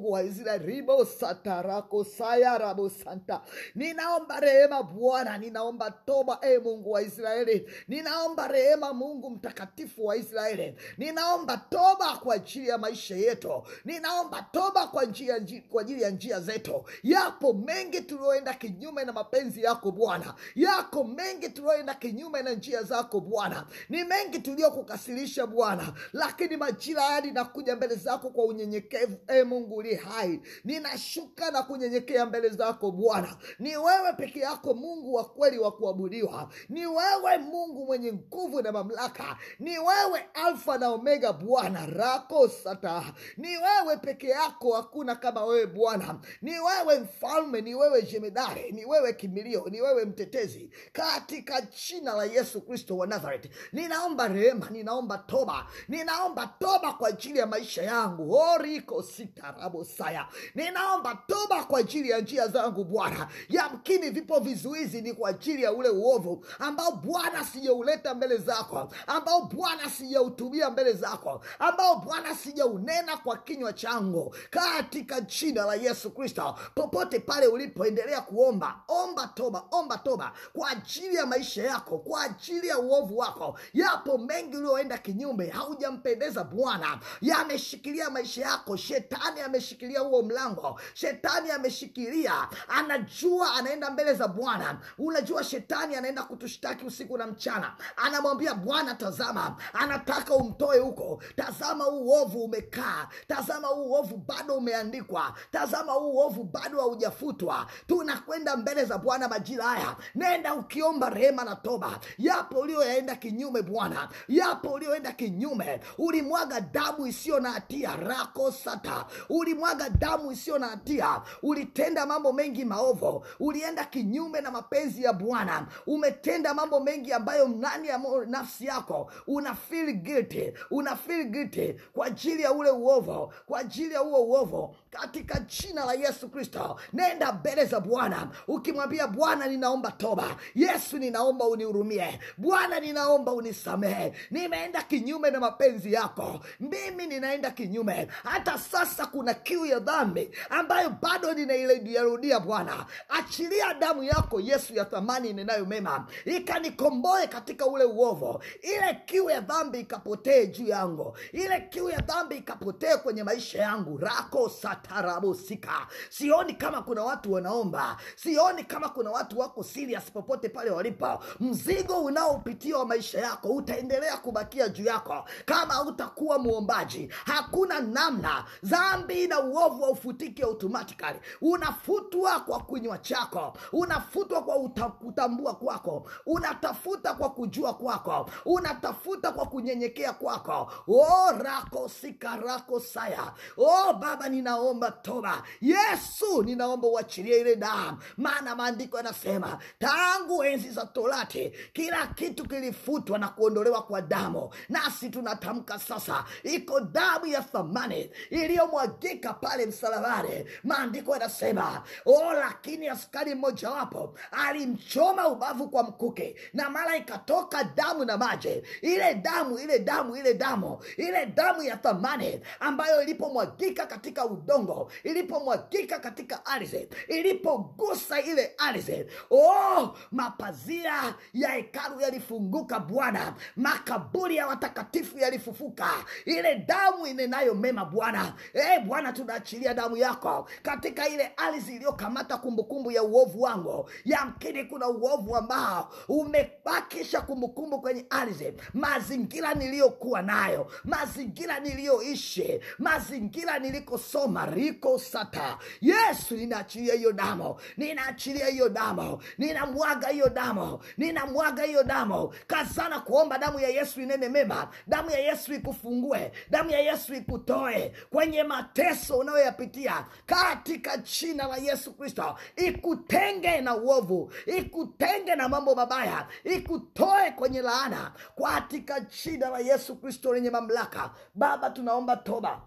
Mungu wa Israeli, ribo satarako sayarabo santa, ninaomba rehema Bwana, ninaomba toba e Mungu wa Israeli, ninaomba rehema Mungu mtakatifu wa Israeli, ninaomba toba kwa ajili ya maisha yetu, ninaomba toba kwa njia nji- kwa ajili ya njia zetu. Yapo mengi tulioenda kinyume na mapenzi yako Bwana, yako mengi tulioenda kinyume na njia zako Bwana, ni mengi tuliokukasirisha Bwana, lakini majira haya ninakuja mbele zako kwa unyenyekevu. E Mungu uliye hai, ninashuka na kunyenyekea mbele zako Bwana. Ni wewe peke yako Mungu wa kweli wa kuabudiwa, ni wewe Mungu mwenye nguvu na mamlaka, ni wewe Alfa na Omega Bwana rako sata, ni wewe peke yako, hakuna kama wewe Bwana, ni wewe mfalme, ni wewe jemedari, ni wewe kimbilio, ni wewe mtetezi, katika jina la Yesu Kristo wa Nazareth, ninaomba rehema, ninaomba toba, ninaomba toba kwa ajili ya maisha yangu oriko sitarabo saya, ninaomba toba kwa ajili ya njia zangu Bwana. Yamkini vipo vizuizi, ni kwa ajili ya ule uovu ambao Bwana sijauleta mbele zako, ambao Bwana sijautumia mbele zako, ambao Bwana sijaunena kwa kinywa changu, katika jina la Yesu Kristo. Popote pale ulipoendelea kuomba, omba toba, omba toba kwa ajili ya maisha yako, kwa ajili ya uovu wako. Yapo mengi ulioenda kinyume, haujampendeza Bwana, yameshikilia maisha yako. Shetani ameshikilia huo mlango, shetani ameshikilia, anajua anaenda mbele za Bwana. Unajua shetani anaenda kutushtaki usiku na mchana, anamwambia Bwana, tazama, anataka umtoe huko. Tazama huu uovu umekaa, tazama huu uovu bado umeandikwa, tazama huu uovu bado haujafutwa. Tunakwenda mbele za Bwana majira haya, nenda ukiomba rehema na toba. Yapo ulioyaenda kinyume Bwana, yapo ulioenda kinyume, ulimwaga damu isiyo na hatia rako sata, ulimwaga damu isiyo na hatia, ulitenda mambo mengi maovu, ulienda kinyume na mapenzi ya Bwana, umetenda mambo mengi ambayo ndani ya mo- nafsi yako una feel guilty, una feel guilty kwa ajili ya ule uovu, kwa ajili ya huo uovu, katika jina la Yesu Kristo, nenda mbele za Bwana ukimwambia Bwana, ninaomba toba. Yesu, ninaomba unihurumie. Bwana, ninaomba unisamehe, nimeenda kinyume na mapenzi yako, mimi ninaenda kinyume. Hata sasa kuna kiu ya dhambi ambayo bado ninairudia. Bwana, achilia damu yako Yesu ya thamani ninayo mema, ikanikomboe katika ule uovu, ile kiu ya dhambi ikapotee juu yangu, ile kiu ya dhambi ikapotee kwenye maisha yangu. rako satarabosika. Sioni kama kuna watu wanaomba, sioni kama kuna watu wako serious popote pale walipo. Mzigo unaopitia wa maisha yako utaendelea kubakia juu yako kama hautakuwa muombaji. Hakuna namna, dhambi na uovu haufutiki automatically, unafutwa kwa kinywa chako, unafutwa kwa uta, kutambua kwako, unatafuta kwa kujua kwako, unatafuta kwa kunyenyekea kwako. O rako sika rako saya. O Baba, ninaomba toba. Yesu, ninaomba uachilie ile damu, maana maandiko yanasema tangu enzi za Torati kila kitu kilifutwa na kuondolewa kwa damu, nasi tunatamka sasa, iko damu ya thamani iliyomwagika pale msalabani. Maandiko yanasema o, lakini askari mmojawapo alimchoma ubavu kwa mkuke, na mara ikatoka damu na maji. Ile damu ile damu ile damu ile damu ya thamani ambayo ilipomwagika katika udongo, ilipomwagika katika ardhi, ilipogusa ile ardhi, oh, mapazia ya hekalu yalifunguka Bwana, makaburi ya watakatifu yalifufuka. Ile damu inenayo mema Bwana. E Bwana, tunaachilia damu yako katika ile ardhi iliyokamata kumbukumbu ya uovu wangu. Yamkini kuna uovu ambao umebakisha kumbukumbu kwenye ardhi, mazingira niliyokuwa nayo, mazingira niliyoishi, mazingira nilikosoma riko sata. Yesu, ninaachilia hiyo damu, ninaachilia hiyo damu, ninamwaga hiyo damu, ninamwaga hiyo damu. Kazana kuomba damu ya Yesu inene mema, damu ya Yesu ikufungue, damu ya Yesu ikutoe kwenye mateso unayoyapitia katika jina la Yesu Kristo, ikutenge na uovu, ikutenge na mambo mabaya, ikutoe kwenye laana katika jina la Yesu Kristo lenye mamlaka. Baba, tunaomba toba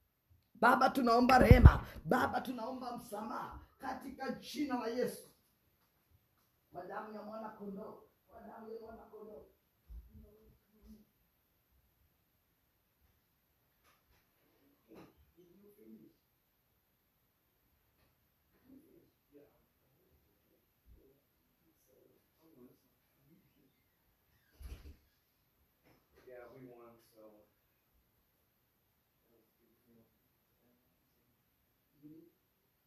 Baba, tunaomba rehema. Baba, tunaomba msamaha katika jina la Yesu, kwa damu ya mwana kondoo, kwa damu ya mwana kondoo.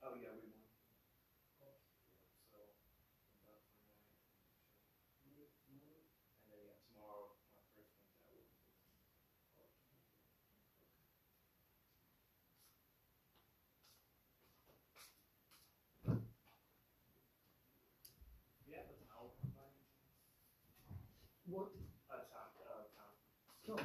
Oh yeah, we won. So about tonight, and then yeah, tomorrow my first one's at work. Do you have a towel by any chance? What? A towel, uh, towel. Sure.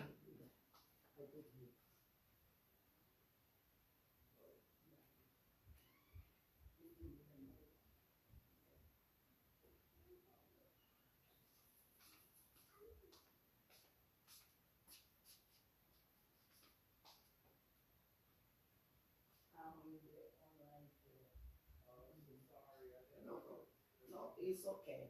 No, no, it's okay.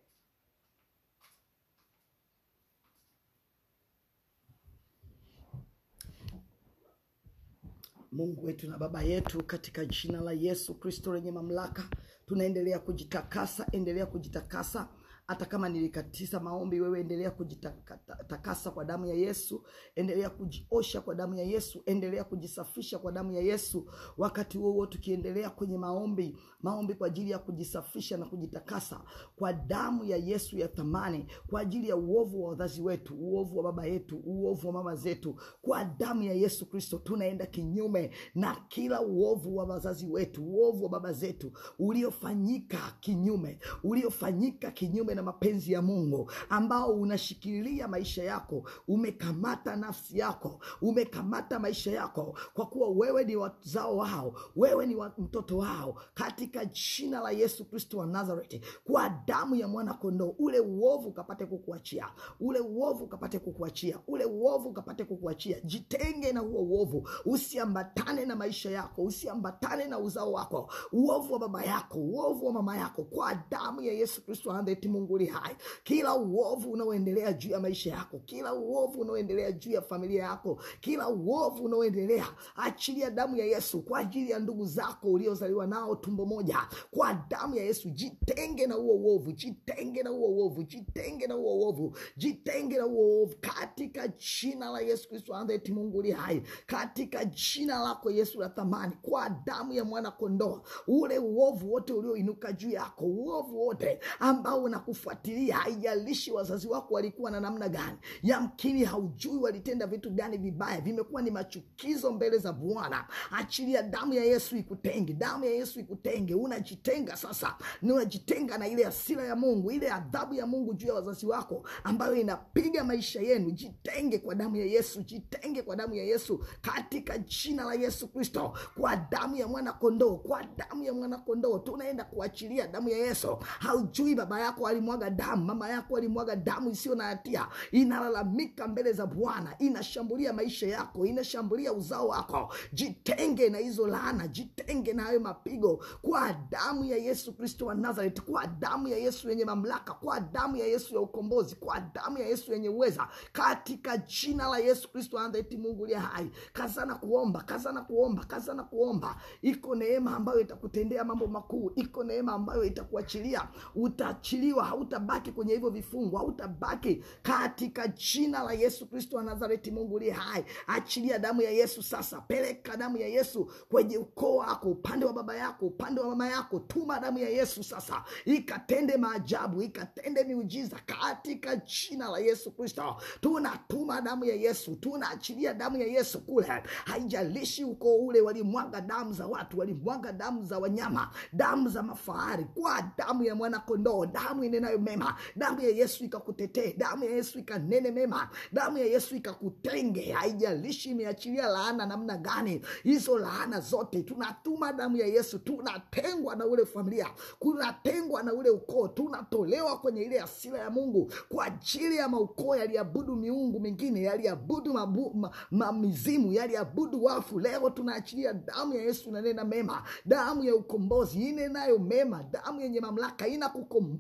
Mungu wetu na Baba yetu, katika jina la Yesu Kristo lenye mamlaka, tunaendelea kujitakasa. Endelea kujitakasa, hata kama nilikatisa maombi, wewe endelea kujitakasa kwa damu ya Yesu, endelea kujiosha kwa damu ya Yesu, endelea kujisafisha kwa damu ya Yesu. Wakati huo huo tukiendelea kwenye maombi, maombi kwa ajili ya kujisafisha na kujitakasa kwa damu ya Yesu ya thamani, kwa ajili ya uovu wa wazazi wetu, uovu wa baba yetu, uovu wa mama zetu, kwa damu ya Yesu Kristo tunaenda kinyume na kila uovu wa wazazi wetu, uovu wa baba zetu uliofanyika kinyume, uliofanyika kinyume na mapenzi ya Mungu, ambao unashikilia maisha yako, umekamata nafsi yako, umekamata maisha yako, kwa kuwa wewe ni wazao wao, wewe ni wa mtoto wao, katika jina la Yesu Kristo wa Nazareti, kwa damu ya mwana kondoo, ule uovu ukapate kukuachia, ule uovu ukapate kukuachia, ule uovu ukapate kukuachia. Jitenge na huo uovu, usiambatane na maisha yako, usiambatane na uzao wako, uovu wa baba yako, uovu wa mama yako, kwa damu ya Yesu Kristo wa Nazareti. Mungu li hai, kila uovu unaoendelea juu ya maisha yako, kila uovu unaoendelea juu ya familia yako, kila uovu unaoendelea, achilia damu ya Yesu kwa ajili ya ndugu zako uliozaliwa nao tumbo moja, kwa damu ya Yesu. Jitenge na huo uovu, jitenge na huo uovu, jitenge na huo uovu, jitenge na huo uovu, katika jina la Yesu Kristo wa Nazareti. Mungu li hai, katika jina lako Yesu la thamani, kwa damu ya mwana kondoo, ule uovu wote ulioinuka juu yako, uovu wote ambao unakufuatilia, haijalishi wazazi wako walikuwa na namna gani, yamkini haujui walitenda vitu gani vibaya, vimekuwa ni machukizo mbele za Bwana. Achilia damu ya Yesu ikutenge, damu ya Yesu ikutenge. Unajitenga sasa, ni unajitenga na ile hasira ya Mungu, ile adhabu ya Mungu juu ya wazazi wako ambayo inapiga maisha yenu. Jitenge kwa damu ya Yesu, jitenge kwa damu ya Yesu, katika jina la Yesu Kristo, kwa damu ya mwana kondoo, kwa damu ya mwana kondoo tunaenda kuachilia damu ya Yesu. Haujui baba yako alimwaga damu, mama yako alimwaga damu isiyo na hatia, inalalamika mbele za Bwana, inashambulia maisha yako, inashambulia uzao wako. Jitenge na hizo laana, jitenge na hayo mapigo kwa damu ya Yesu Kristo wa Nazareth, kwa damu ya Yesu yenye mamlaka, kwa damu ya Yesu ya ukombozi, kwa damu ya Yesu yenye uweza, katika jina la Yesu Kristo wa Nazareth. Mungu uliye hai, kazana kuomba, kazana kuomba, kazana kuomba. Iko neema ambayo itakutendea mambo makuu, iko neema ambayo itakuachilia, utaachiliwa, hautabaki kwenye hivyo vifungo, hautabaki katika jina la Yesu Kristo wa Nazareti. Mungu uliye hai, achilia damu ya Yesu sasa, peleka damu ya Yesu kwenye ukoo wako, upande wa baba yako, upande wa mama yako. Tuma damu ya Yesu sasa, ikatende maajabu, ikatende miujiza katika jina la Yesu Kristo. Tunatuma damu ya Yesu, tunaachilia damu ya Yesu kule. Haijalishi ukoo ule walimwaga damu za watu, walimwaga damu za wanyama, damu za mafahari, kwa damu ya mwana kondoo, damu inenayo mema, damu ya Yesu ikakutetee, damu ya Yesu ikanene mema, damu ya Yesu ikakutenge. Haijalishi imeachilia laana namna gani, hizo laana zote tunatuma damu ya Yesu. Tunatengwa na ule familia, kunatengwa na ule ukoo, tunatolewa kwenye ile hasira ya Mungu kwa ajili ya maukoo yaliabudu miungu mingine, yaliabudu mabu, ma, ma, mizimu, yaliabudu wafu. Leo tunaachilia damu ya Yesu inanena mema, damu ya ukombozi inenayo mema, damu yenye mamlaka inakukomboa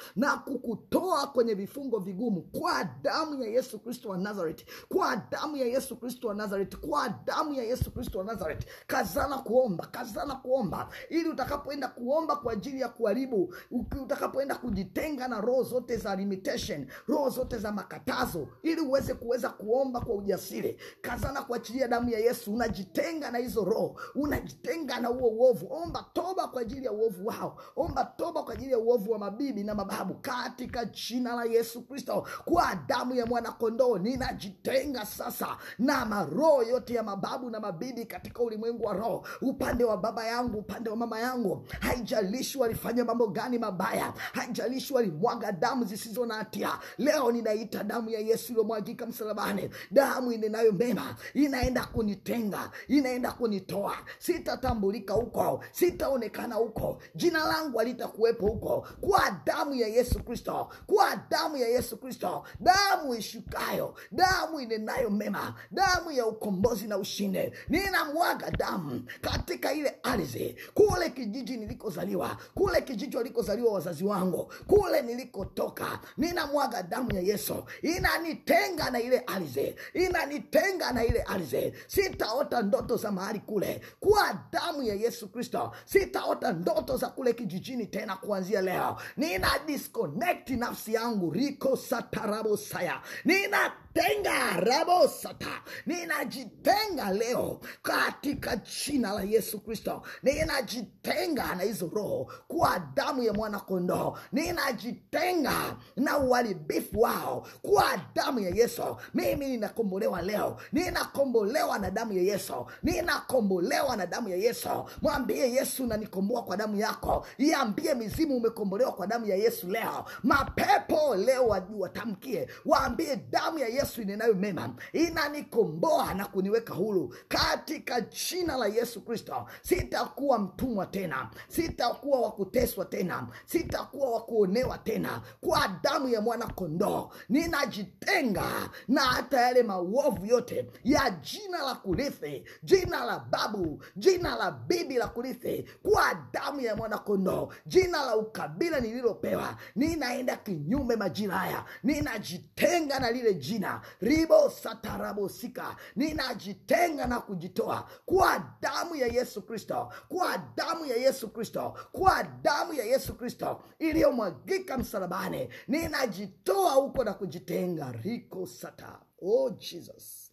na kukutoa kwenye vifungo vigumu kwa damu ya yesu kristo wa nazareti kwa damu ya yesu kristo wa nazareti kwa damu ya yesu kristo wa nazareti kazana kuomba kazana kuomba ili utakapoenda kuomba kwa ajili ya kuharibu uki- utakapoenda kujitenga na roho zote za limitation roho zote za makatazo ili uweze kuweza kuomba kwa ujasiri kazana kuachilia damu ya yesu unajitenga na hizo roho unajitenga na huo uovu omba toba kwa ajili ya uovu wao omba toba kwa ajili ya uovu wa mabibi na mababu katika jina la yesu kristo kwa damu ya mwanakondoo ninajitenga sasa na maroho yote ya mababu na mabibi katika ulimwengu wa roho upande wa baba yangu upande wa mama yangu haijalishi walifanya mambo gani mabaya haijalishi walimwaga damu zisizo na hatia leo ninaita damu ya yesu iliyomwagika msalabani damu inenayo mema inaenda kunitenga inaenda kunitoa sitatambulika huko sitaonekana huko jina langu halitakuwepo huko kwa damu ya yesu kristo kwa damu ya yesu kristo damu ishukayo damu inenayo mema damu ya ukombozi na ushindi ninamwaga damu katika ile ardhi kule kijiji nilikozaliwa kule kijiji walikozaliwa wazazi wangu kule nilikotoka ninamwaga damu ya yesu inanitenga na ile ardhi inanitenga na ile ardhi sitaota ndoto za mahali kule kwa damu ya yesu kristo sitaota ndoto za kule kijijini tena kuanzia leo nina disconnect nafsi yangu riko satarabosaya ninatenga rabosata ninajitenga leo katika jina la yesu kristo ninajitenga na hizo roho kwa damu ya mwana kondoo ninajitenga na uharibifu wao kwa damu ya yesu mimi ninakombolewa leo ninakombolewa na damu ya yesu ninakombolewa na damu ya yesu mwambie yesu nanikomboa kwa damu yako iambie mizimu umekombolewa kwa damu ya yesu leo mapepo leo wa- watamkie waambie damu ya yesu inenayo mema inanikomboa na kuniweka huru katika jina la yesu kristo sitakuwa mtumwa tena sitakuwa wa kuteswa tena sitakuwa wa kuonewa tena kwa damu ya mwana kondoo ninajitenga na hata yale maovu yote ya jina la kurithi jina la babu jina la bibi la kurithi kwa damu ya mwana kondoo jina la ukabila nililopewa ninaenda kinyume majira haya ninajitenga na lile jina ribo satarabosika ninajitenga na kujitoa kwa damu ya yesu kristo kwa damu ya yesu kristo kwa damu ya yesu kristo iliyomwagika msalabani ninajitoa huko na kujitenga riko sata oh jesus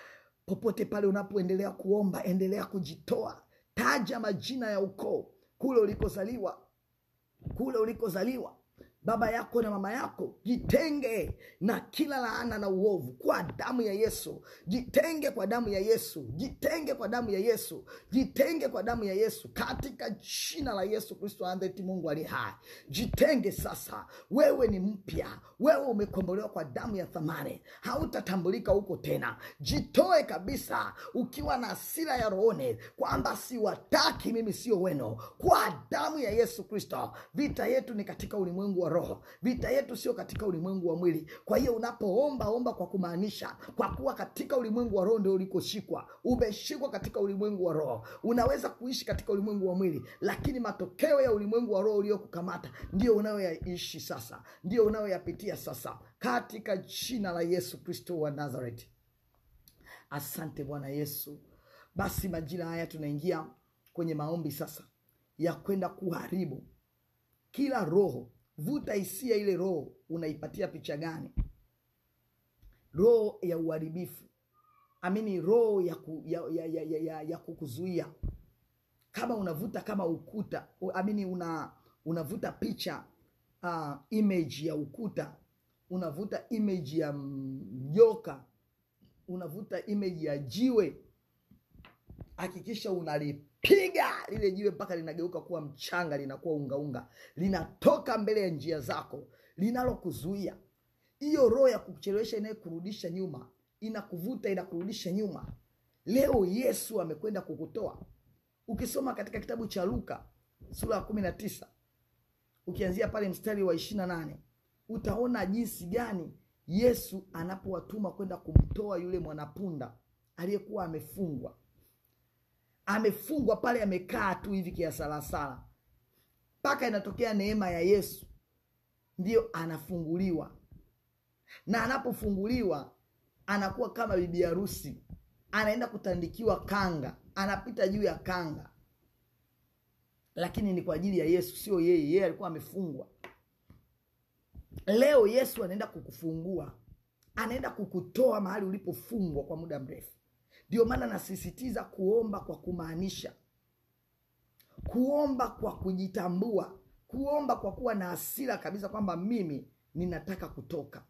popote pale unapoendelea kuomba endelea kujitoa taja majina ya ukoo kule ulikozaliwa kule ulikozaliwa baba yako na mama yako jitenge na kila laana na uovu kwa damu ya yesu jitenge kwa damu ya yesu jitenge kwa damu ya yesu jitenge kwa damu ya yesu katika jina la yesu kristo andheti mungu ali hai jitenge sasa wewe ni mpya wewe umekombolewa kwa damu ya thamani hautatambulika huko tena jitoe kabisa ukiwa na asira ya rohoni kwamba siwataki mimi sio weno kwa damu ya yesu kristo vita yetu ni katika ulimwengu wa roho vita yetu sio katika ulimwengu wa mwili kwa hiyo unapoomba omba kwa kumaanisha kwa kuwa katika ulimwengu wa roho ndio ulikoshikwa umeshikwa katika ulimwengu wa roho unaweza kuishi katika ulimwengu wa mwili lakini matokeo ya ulimwengu wa roho uliokukamata ndio unayoyaishi sasa ndio unayoyapitia sasa katika jina la yesu kristo wa nazareti asante bwana yesu basi majira haya tunaingia kwenye maombi sasa ya kwenda kuharibu kila roho vuta hisia ile roho unaipatia picha gani roho ya uharibifu amini roho ya, ku, ya, ya, ya, ya, ya, ya kukuzuia kama unavuta kama ukuta u- amini una unavuta picha uh, image ya ukuta unavuta image ya mjoka unavuta image ya jiwe hakikisha unalipiga lile jiwe mpaka linageuka kuwa mchanga linakuwa ungaunga linatoka mbele ya njia zako linalokuzuia hiyo roho ya kuchelewesha inayekurudisha nyuma inakuvuta inakurudisha nyuma leo yesu amekwenda kukutoa ukisoma katika kitabu cha luka sura ya kumi na tisa ukianzia pale mstari wa ishiri na nane utaona jinsi gani yesu anapowatuma kwenda kumtoa yule mwanapunda aliyekuwa amefungwa amefungwa pale amekaa tu hivi kiasalasala mpaka inatokea neema ya yesu ndiyo anafunguliwa na anapofunguliwa anakuwa kama bibi harusi anaenda kutandikiwa kanga anapita juu ya kanga lakini ni kwa ajili ya yesu sio yeye yeye alikuwa amefungwa leo yesu anaenda kukufungua anaenda kukutoa mahali ulipofungwa kwa muda mrefu ndio maana nasisitiza kuomba kwa kumaanisha kuomba kwa kujitambua kuomba kwa kuwa na hasira kabisa kwamba mimi ninataka kutoka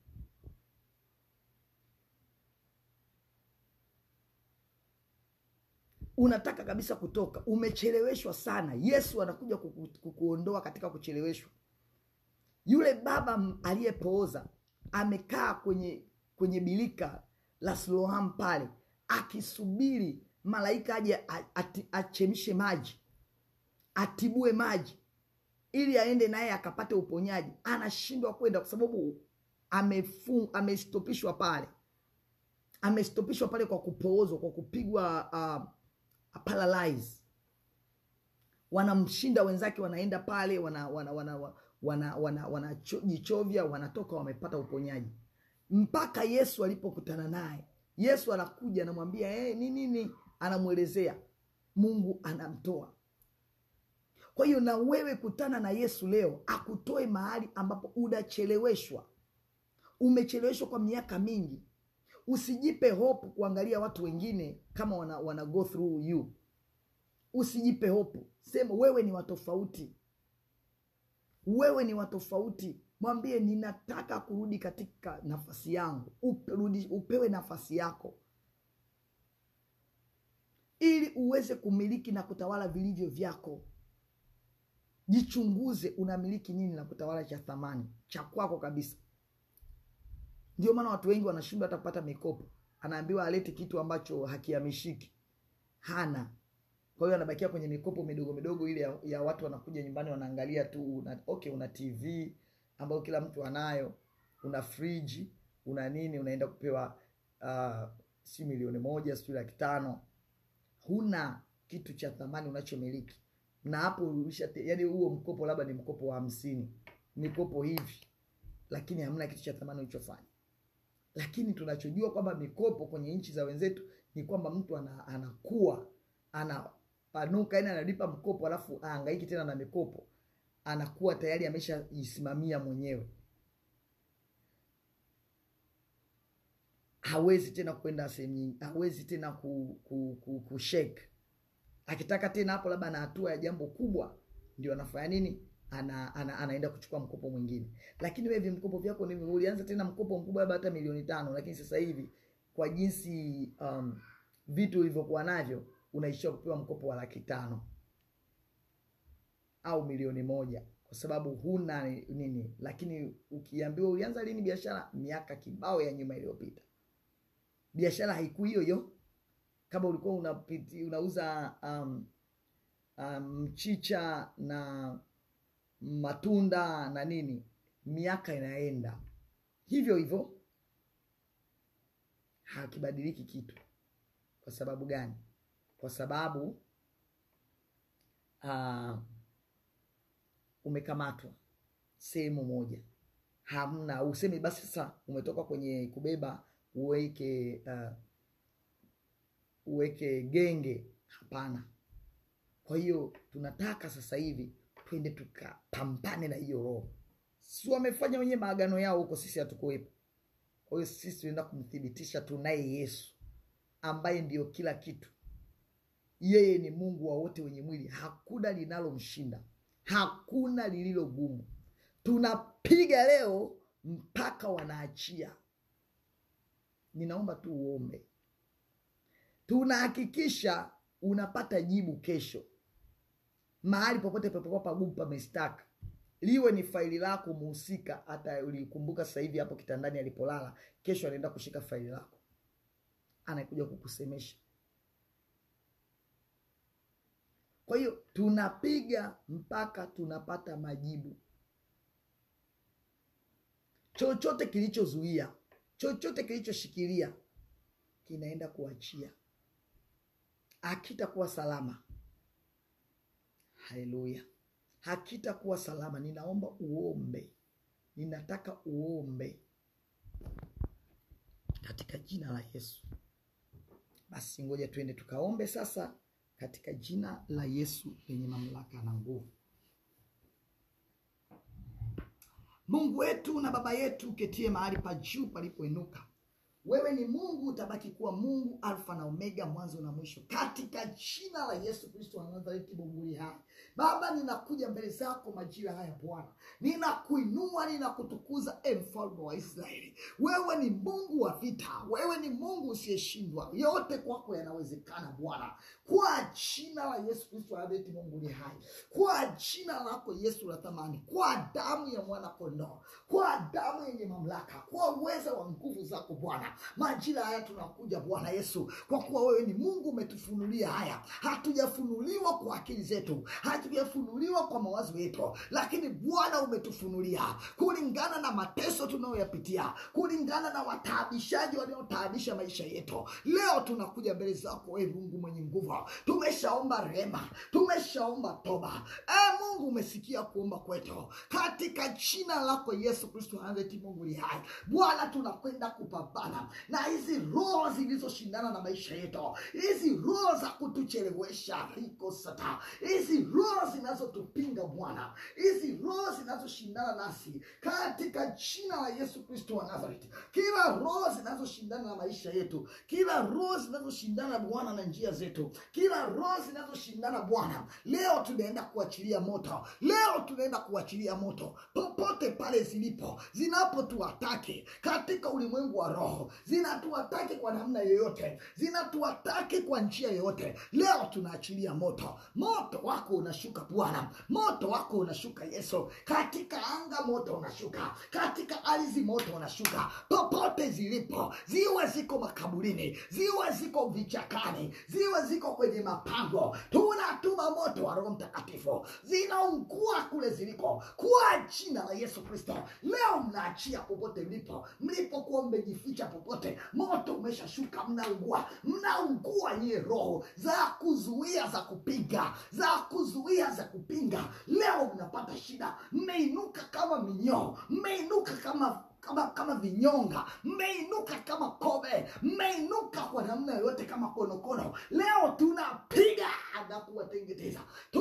unataka kabisa kutoka umecheleweshwa sana yesu anakuja kuku, kukuondoa katika kucheleweshwa yule baba m- aliyepooza amekaa kwenye kwenye bilika la siloam pale akisubiri malaika aje a- ati- achemshe maji atibue maji ili aende naye akapate uponyaji anashindwa kwenda kwa sababu amefung, amestopishwa pale amestopishwa pale kwa kupoozwa kwa kupigwa uh, paralyze wanamshinda wenzake wanaenda pale wana wana wana wana wana, wana, wana cho- jichovya wanatoka wamepata uponyaji mpaka yesu alipokutana naye yesu anakuja anamwambia hey, ni nini anamwelezea mungu anamtoa kwa hiyo na wewe kutana na yesu leo akutoe mahali ambapo unacheleweshwa umecheleweshwa kwa miaka mingi usijipe hope kuangalia watu wengine kama wana, wana go through you usijipe hope sema wewe ni watofauti wewe ni watofauti mwambie ninataka kurudi katika nafasi yangu Upe, rudi, upewe nafasi yako ili uweze kumiliki na kutawala vilivyo vyako jichunguze unamiliki nini na kutawala cha thamani cha kwako kabisa ndio maana watu wengi wanashindwa hata kupata mikopo anaambiwa alete kitu ambacho hakihamishiki hana kwa hiyo anabakia kwenye mikopo midogo midogo ile ya, ya watu wanakuja nyumbani wanaangalia tu una, okay una tv ambayo kila mtu anayo una friji una nini unaenda kupewa uh, si milioni moja sijui laki tano huna kitu cha thamani unachomiliki na hapo ulisha yani huo mkopo labda ni mkopo wa hamsini mikopo hivi lakini hamna kitu cha thamani ulichofanya lakini tunachojua kwamba mikopo kwenye nchi za wenzetu ni kwamba mtu ana, anakuwa anapanuka yani analipa mkopo alafu aangaiki tena na mikopo anakuwa tayari ameshajisimamia mwenyewe hawezi tena kwenda sehemu nyingi hawezi tena ku, ku, ku, kushake akitaka tena hapo labda na hatua ya jambo kubwa ndio anafanya nini ana, ana, anaenda kuchukua mkopo mwingine lakini wewe vimkopo vyako ni ulianza tena mkopo mkubwa labda hata milioni tano lakini sasa hivi kwa jinsi um, vitu ulivyokuwa navyo unaishia kupewa mkopo wa laki tano au milioni moja kwa sababu huna nini lakini ukiambiwa ulianza lini biashara miaka kibao ya nyuma iliyopita biashara haikui hiyo hiyo kama ulikuwa unapiti, unauza um, um, mchicha na matunda na nini miaka inaenda hivyo hivyo hakibadiliki kitu kwa sababu gani kwa sababu uh, umekamatwa sehemu moja hamna useme basi sasa umetoka kwenye kubeba uweke uh, uweke genge hapana kwa hiyo tunataka sasa hivi twende tukapambane na hiyo roho si wamefanya wenyewe maagano yao huko sisi hatukuwepo kwa hiyo sisi tunaenda kumthibitisha tunaye yesu ambaye ndiyo kila kitu yeye ni mungu wa wote wenye mwili hakuna linalomshinda hakuna lililo gumu tunapiga leo mpaka wanaachia ninaomba tu uombe tunahakikisha unapata jibu kesho mahali popote papokuwa pagumu pamestaka liwe ni faili lako muhusika hata ulikumbuka sasa hivi hapo kitandani alipolala kesho anaenda kushika faili lako anakuja kukusemesha kwa hiyo tunapiga mpaka tunapata majibu chochote kilichozuia chochote kilichoshikilia kinaenda kuachia hakitakuwa salama haleluya hakitakuwa salama ninaomba uombe ninataka uombe katika jina la Yesu. Basi ngoja tuende tukaombe sasa katika jina la Yesu lenye mamlaka na nguvu. Mungu wetu na Baba yetu uketie mahali pa juu palipoinuka, wewe ni Mungu, utabaki kuwa Mungu, Alfa na Omega, mwanzo na mwisho, katika jina la Yesu Kristo wa Nazareti, Mungu hai. Baba, ninakuja mbele zako majira haya Bwana, ninakuinua, ninakutukuza, e mfalme wa Israeli. Wewe ni Mungu wa vita, wewe ni Mungu usiyeshindwa, yote kwako yanawezekana Bwana, kwa jina la Yesu Kristo wa Nazareti, Mungu ni hai, kwa jina lako Yesu la thamani, kwa damu ya mwana kondoo, kwa damu yenye mamlaka, kwa uweza wa nguvu zako Bwana, majira haya tunakuja Bwana Yesu, kwa kuwa wewe ni Mungu, umetufunulia haya. Hatujafunuliwa kwa akili zetu, hatujafunuliwa kwa mawazo yetu, lakini Bwana umetufunulia kulingana na mateso tunayoyapitia, kulingana na wataabishaji wanaotaabisha maisha yetu. Leo tunakuja mbele zako, wewe Mungu mwenye nguvu, tumeshaomba rehema, tumeshaomba toba. E Mungu, umesikia kuomba kwetu katika jina lako Yesu Kristo wa Nazareti. Mungu ni hai Bwana, tunakwenda kupambana na hizi roho zilizoshindana na maisha yetu, hizi roho za kutuchelewesha riko sata, hizi roho zinazotupinga Bwana, hizi roho zinazoshindana nasi katika jina la Yesu Kristo wa Nazareti, kila roho zinazoshindana na maisha yetu, kila roho zinazoshindana Bwana na njia zetu, kila roho zinazoshindana Bwana, leo tunaenda kuachilia moto, leo tunaenda kuachilia moto popote pale zilipo, zinapotuatake katika ulimwengu wa roho, zinatuatake kwa namna yoyote, zinatuatake kwa njia yoyote, leo tunaachilia moto. Moto wako unashuka Bwana, moto wako unashuka Yesu, katika anga moto unashuka, katika ardhi moto unashuka, popote zilipo, ziwe ziko makaburini, ziwe ziko vichakani, ziwe ziko kwenye mapango, tunatuma moto wa Roho Mtakatifu, zinaungua kule ziliko, kwa jina la Yesu Kristo. Leo mnaachia popote mlipo, mlipokuwa mmejificha popote, moto umeshashuka, mnaungua, mnaungua nyie roho za kuzuia, za kupinga, za kuzuia, za kupinga. Leo mnapata shida, mmeinuka kama minyoo, mmeinuka kama kama kama vinyonga, mmeinuka kama kobe, mmeinuka kwa namna yoyote kama konokono. Leo tunapiga na kuwateketeza,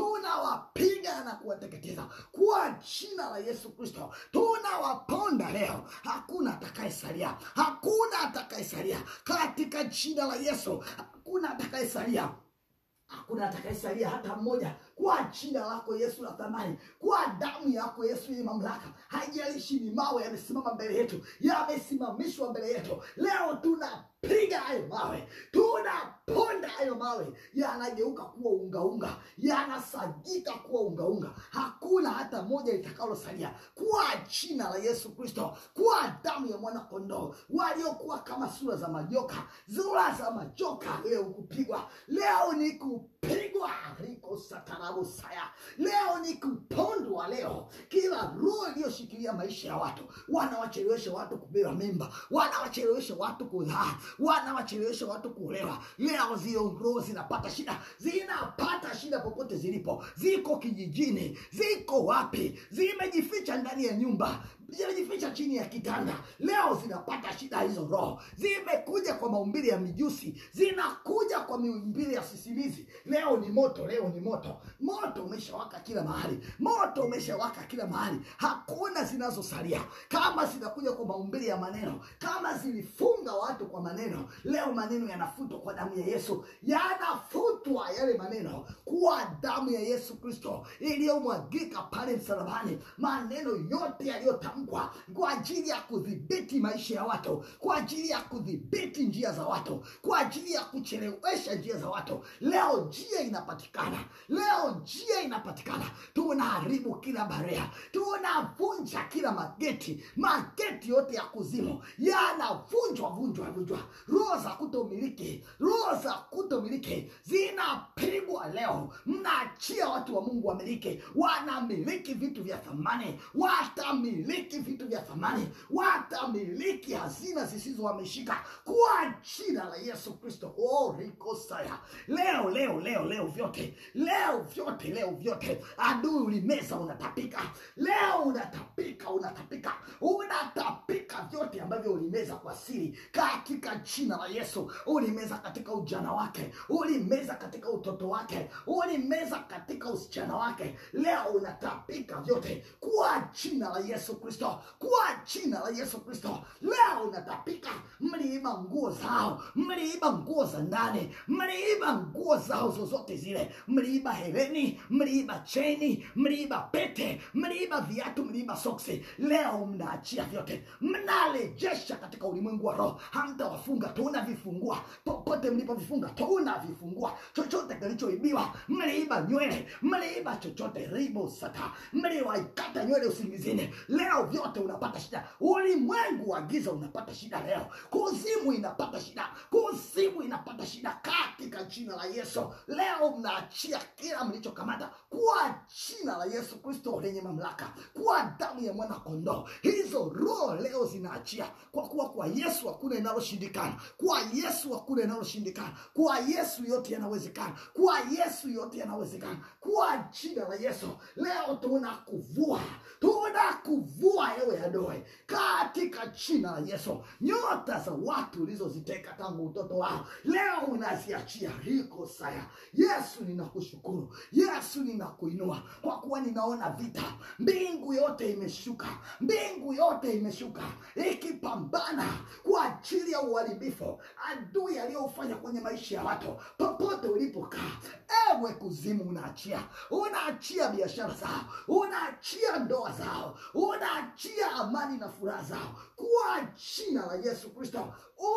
tunawapiga na kuwateketeza kwa jina la Yesu Kristo. Tunawaponda leo, hakuna atakayesalia, hakuna atakayesalia katika jina la Yesu, hakuna atakayesalia hakuna atakayesalia hata mmoja, kwa jina lako Yesu la thamani, kwa damu yako Yesu yenye mamlaka. Haijalishi ni mawe yamesimama mbele yetu, yamesimamishwa mbele yetu, leo tunapiga hayo mawe, tunaponda hayo mawe, yanageuka kuwa ungaunga, yanasagika kuwa ungaunga. Hakuna hata moja litakalosalia, kwa jina la Yesu Kristo, kwa damu ya mwana kondoo. Waliokuwa kama sura za majoka, sura za majoka, leo kupigwa, leo ni kupigwa riko satarabu saya, leo ni kupondwa. Leo kila roho iliyoshikilia maisha ya watu, wanawachelewesha watu kubeba mimba, wanawachelewesha watu kuzaa, wanawachelewesha watu kuolewa, leo zio roho zinapata shida, zinapata shida popote zilipo, ziko kijijini, ziko wapi, zimejificha ndani ya nyumba zimejificha chini ya kitanda, leo zinapata shida. Hizo roho zimekuja kwa maumbili ya mijusi, zinakuja kwa maumbili ya sisimizi. Leo ni moto, leo ni moto. Moto umeshawaka kila mahali, moto umeshawaka kila mahali, hakuna zinazosalia. Kama zinakuja kwa maumbili ya maneno, kama zilifunga watu kwa maneno, leo maneno yanafutwa kwa damu ya Yesu, yanafutwa yale maneno kwa damu ya Yesu Kristo iliyomwagika pale msalabani. Maneno yote yaliyotamkwa kwa ajili ya kudhibiti maisha ya watu, kwa ajili ya kudhibiti njia za watu, kwa ajili ya kuchelewesha njia za watu, leo njia inapatikana, leo njia inapatikana. Tunaharibu kila barea, tunavunja kila mageti, mageti yote ya kuzimu yanavunjwa vunjwa vunjwa. Roho za kutomiliki, roho za kutomiliki zinapigwa leo. Mnaachia watu wa Mungu wamiliki, wanamiliki vitu vya thamani, watamiliki vitu vya thamani, watamiliki hazina zisizo wameshika kwa jina la Yesu Kristo. Oh, riko rakosaya leo leo leo leo vyote leo vyote leo vyote adui ulimeza unatapika leo unatapika unatapika unatapika vyote ambavyo ulimeza kwa siri katika jina la yesu ulimeza katika ujana wake ulimeza katika utoto wake ulimeza katika usichana wake leo unatapika vyote kwa jina la yesu kristo kwa jina la yesu kristo leo unatapika mliiba nguo zao mliiba nguo za ndani mliiba nguo zao zozote zile mliiba hereni mliiba cheni mliiba pete mliiba viatu mliiba soksi leo mnaachia vyote mnarejesha katika ulimwengu wa roho hamtawafunga tunavifungua popote mlipovifunga tunavifungua chochote kilichoibiwa mliiba nywele mliiba chochote ribo sata mliwaikata nywele usingizini leo vyote unapata shida ulimwengu wa giza unapata shida leo kuzimu inapata shida kuzimu inapata shida katika jina la yesu leo mnaachia kila mlichokamata kwa jina la yesu kristo lenye mamlaka kwa damu ya mwana kondoo hizo roho leo zinaachia kwa kuwa kwa yesu hakuna inaloshindikana kwa yesu hakuna inaloshindikana kwa yesu yote yanawezekana kwa yesu yote yanawezekana kwa jina la yesu leo tunakuvua tunakuvua ewe adoe katika jina la yesu nyota za watu ulizoziteka tangu utoto wao leo unaziachia riko saya yesu ninakushukuru yesu ninakuinua kwa kuwa ninaona vita mbingu yote imeshuka mbingu yote imeshuka ikipambana kwa ajili ya uharibifu adui aliyofanya kwenye maisha ya watu popote ulipokaa ewe kuzimu unaachia unaachia biashara zao unaachia ndoa zao unaachia amani na furaha zao kwa jina la yesu kristo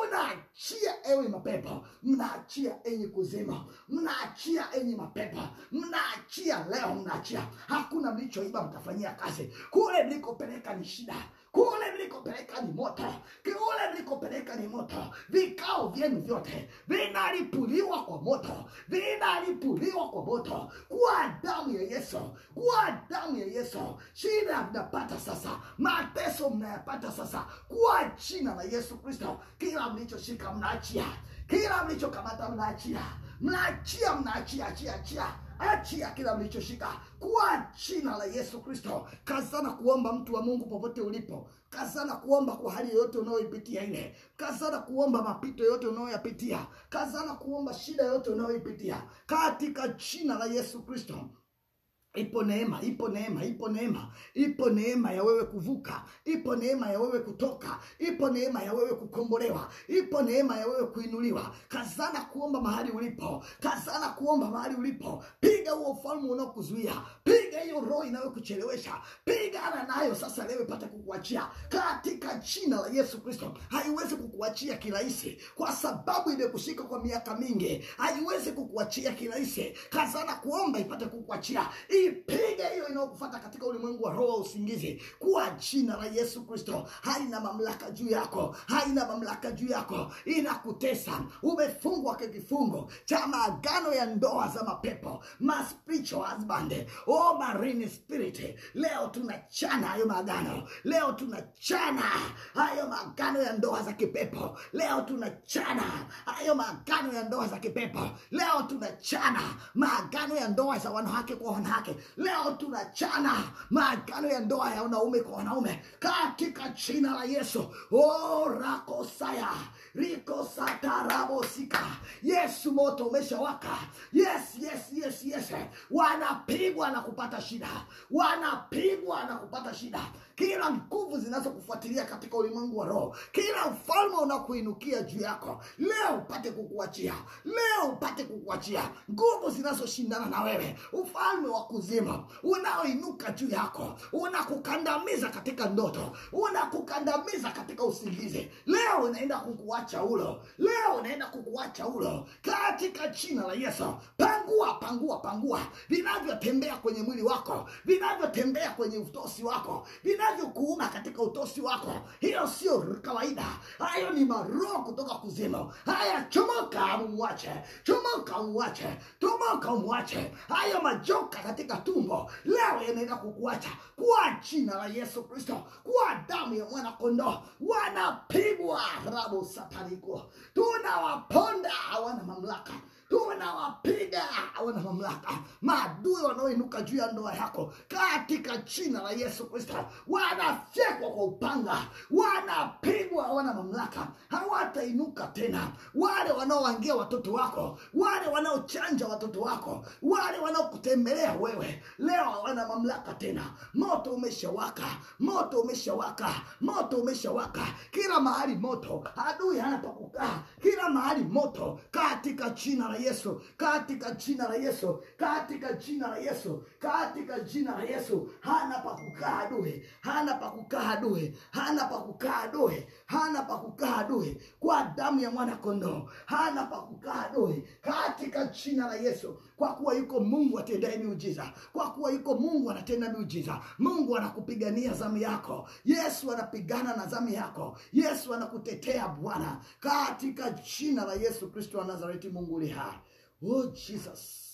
unaachia ewe mapepo mnaachia enyi kuzima mnaachia enyi mapepo mnaachia leo mnaachia hakuna mlichoiba mtafanyia kazi kule mlikopeleka ni shida kule mlikopeleka ni moto kule mlikopeleka ni moto vikao vyenu vyote vinalipuliwa kwa moto vinalipuliwa kwa moto kwa damu ya yesu kwa damu ya yesu shida mnapata sasa mateso mnayapata sasa kwa jina la yesu kristo kila mlichoshika mnaachia kila mlichokamata mnaachia mnaachia mnaachia achia achia achia kila mlichoshika kwa jina la yesu kristo kazana kuomba mtu wa mungu popote ulipo kazana kuomba kwa hali yoyote unayoipitia ile kazana kuomba mapito yote unayoyapitia kazana kuomba shida yote unayoipitia katika jina la yesu kristo ipo neema ipo neema ipo neema ipo neema ya wewe kuvuka ipo neema ya wewe kutoka ipo neema ya wewe kukombolewa ipo neema ya wewe kuinuliwa kazana kuomba mahali ulipo kazana kuomba mahali ulipo piga huo ufalme unaokuzuia piga hiyo roho inayokuchelewesha pigana nayo sasa leo ipate kukuachia katika jina la yesu kristo haiwezi kukuachia kirahisi kwa sababu imekushika kwa miaka mingi haiwezi kukuachia kirahisi kazana kuomba ipate kukuachia ipige hiyo inayokufata katika ulimwengu wa roho wa usingizi kwa jina la yesu kristo haina mamlaka juu yako haina mamlaka juu yako inakutesa umefungwa kwa kifungo cha maagano ya ndoa za mapepo ma spiritual husband oh marine spirit leo tunachana hayo maagano leo tunachana hayo maagano ya ndoa za kipepo leo tunachana hayo maagano ya ndoa za kipepo leo tunachana maagano ya ndoa za wanawake kwa wanawake leo tunachana maagano ya ndoa ya wanaume kwa wanaume katika jina la yesu oh, rakosaya rikosatarabosika yesu moto umeshawaka yes yes yes yes wanapigwa na kupata shida wanapigwa na kupata shida kila nguvu zinazokufuatilia katika ulimwengu wa roho kila ufalme unakuinukia juu yako leo upate kukuachia leo upate kukuachia nguvu zinazoshindana na wewe ufalme wa kuzima unaoinuka juu yako unakukandamiza katika ndoto unakukandamiza katika usingizi leo unaenda kukuacha ulo leo unaenda kukuacha ulo katika jina la yesu pangua pangua pangua vinavyotembea kwenye mwili wako vinavyotembea kwenye utosi wako vina vinavyokuuma katika utosi wako hiyo sio kawaida hayo ni maroho kutoka kuzimu haya chomoka mumwache chomoka umwache tomoka umwache hayo majoka katika tumbo leo yanaenda kukuacha kwa jina la yesu kristo kwa damu ya mwana kondoo wanapigwa rabu sataniko tunawaponda hawana mamlaka tunawapiga hawana mamlaka maadui wanaoinuka juu ya ndoa yako katika jina la yesu kristo wanafyekwa kwa upanga wanapigwa hawana mamlaka hawatainuka tena wale wanaowangia watoto wako wale wanaochanja watoto wako wale wanaokutembelea wewe leo hawana mamlaka tena moto umeshawaka moto umeshawaka moto umeshawaka kila mahali moto adui hana pa kukaa kila mahali moto katika jina la yesu katika jina la yesu katika jina la yesu katika jina la yesu hana pa kukaa adui hana pa kukaa adui hana pa kukaa adui hana pa kukaa adui kwa damu ya mwana kondoo hana pa kukaa adui katika jina la yesu kwa kuwa yuko mungu atendaye miujiza kwa kuwa yuko mungu anatenda miujiza mungu anakupigania zamu yako yesu anapigana na zamu yako yesu anakutetea bwana katika jina la yesu kristo wa nazareti mungu li hai oh jesus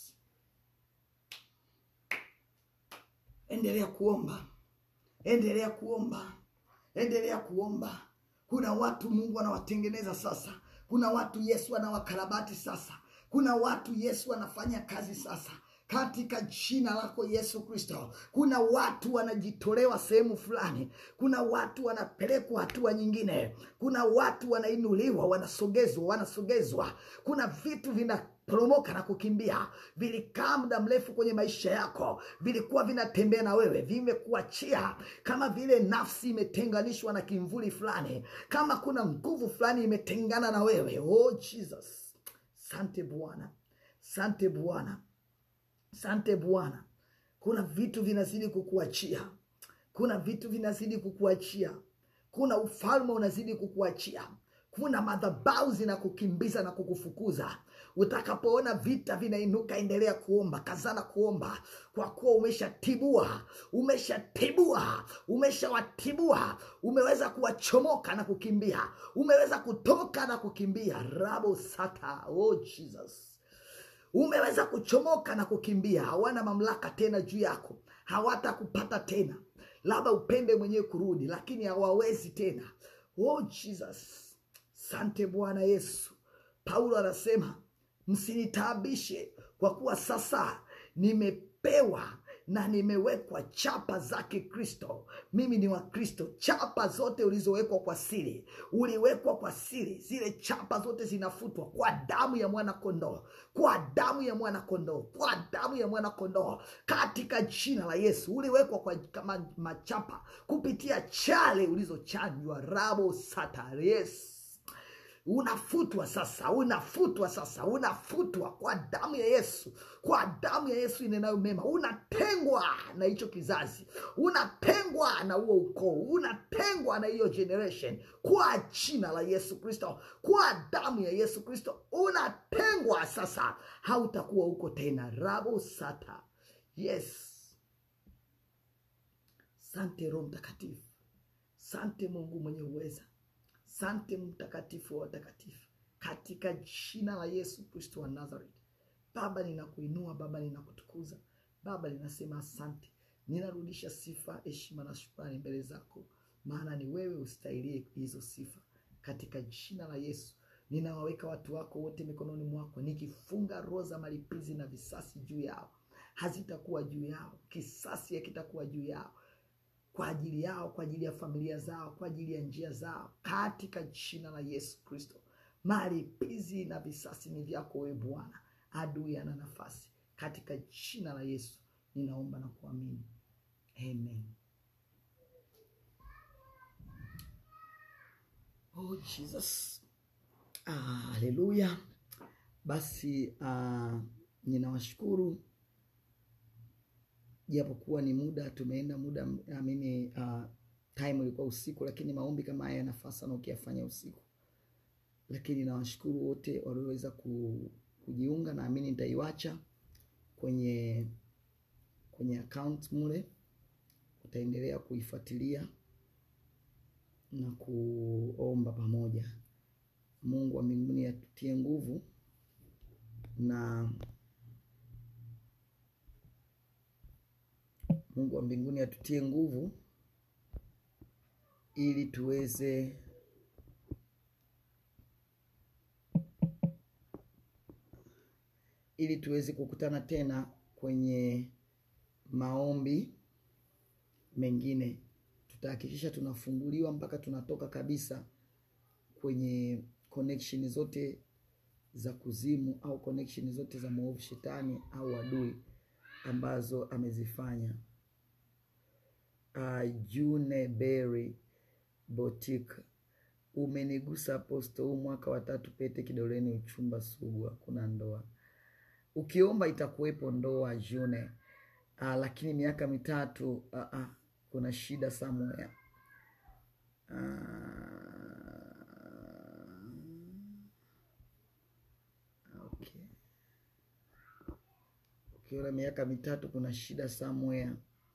endelea kuomba endelea kuomba endelea kuomba kuna watu mungu anawatengeneza sasa kuna watu yesu anawakarabati sasa kuna watu yesu anafanya kazi sasa katika jina lako yesu kristo kuna watu wanajitolewa sehemu fulani kuna watu wanapelekwa hatua nyingine kuna watu wanainuliwa wanasogezwa wanasogezwa kuna vitu vina poromoka na kukimbia vilikaa muda mrefu kwenye maisha yako vilikuwa vinatembea na wewe vimekuachia kama vile nafsi imetenganishwa na kimvuli fulani kama kuna nguvu fulani imetengana na wewe oh jesus sante bwana sante bwana sante bwana kuna vitu vinazidi kukuachia kuna vitu vinazidi kukuachia kuna ufalme unazidi kukuachia kuna madhabau zinakukimbiza na kukufukuza utakapoona vita vinainuka endelea kuomba kazana kuomba kwa kuwa umeshatibua umeshatibua umeshawatibua umeweza kuwachomoka na kukimbia umeweza kutoka na kukimbia rabo sata oh jesus umeweza kuchomoka na kukimbia hawana mamlaka tena juu yako hawatakupata tena labda upende mwenyewe kurudi lakini hawawezi tena oh jesus sante bwana yesu paulo anasema msinitaabishe kwa kuwa sasa nimepewa na nimewekwa chapa zake kristo mimi ni wa kristo chapa zote ulizowekwa kwa siri uliwekwa kwa siri zile chapa zote zinafutwa kwa damu ya mwana kondoo kwa damu ya mwana kondoo kwa damu ya mwana kondoo katika jina la yesu uliwekwa kwa kama machapa kupitia chale ulizochanjwa rabo sata yes unafutwa sasa unafutwa sasa unafutwa kwa damu ya yesu kwa damu ya yesu inenayo mema unatengwa na hicho kizazi unatengwa na huo ukoo unatengwa na hiyo generation kwa jina la yesu kristo kwa damu ya yesu kristo unatengwa sasa hautakuwa huko tena rabo sata yes sante roho mtakatifu sante mungu mwenye uweza sante mtakatifu wa watakatifu katika jina la yesu kristo wa nazareth baba ninakuinua baba ninakutukuza baba ninasema asante ninarudisha sifa heshima na shukrani mbele zako maana ni wewe ustahilie hizo sifa katika jina la yesu ninawaweka watu wako wote mikononi mwako nikifunga roho za malipizi na visasi juu yao hazitakuwa juu yao kisasi hakitakuwa juu yao kwa ajili yao kwa ajili ya familia zao kwa ajili ya njia zao katika jina la yesu kristo malipizi na visasi ni vyako wewe bwana adui ana nafasi katika jina la yesu ninaomba na kuamini amen oh jesus ah, haleluya basi ah, ninawashukuru japokuwa ni muda tumeenda muda amini uh, time ilikuwa usiku lakini maombi kama haya yanafaa sana ukiyafanya usiku lakini nawashukuru wote walioweza ku, kujiunga naamini nitaiwacha kwenye kwenye account mule utaendelea kuifuatilia na kuomba pamoja. Mungu wa mbinguni atutie nguvu na Mungu wa mbinguni atutie nguvu ili tuweze ili tuweze kukutana tena kwenye maombi mengine. Tutahakikisha tunafunguliwa mpaka tunatoka kabisa kwenye connection zote za kuzimu au connection zote za mwovu shetani au adui ambazo amezifanya. Uh, June Berry Botik, umenigusa aposto, huu mwaka wa tatu, pete kidoleni, uchumba sugu, hakuna ndoa. Ukiomba itakuwepo ndoa June. Uh, lakini miaka mitatu uh, uh, kuna shida somewhere. Uh, okay. Ukiona miaka mitatu kuna shida somewhere,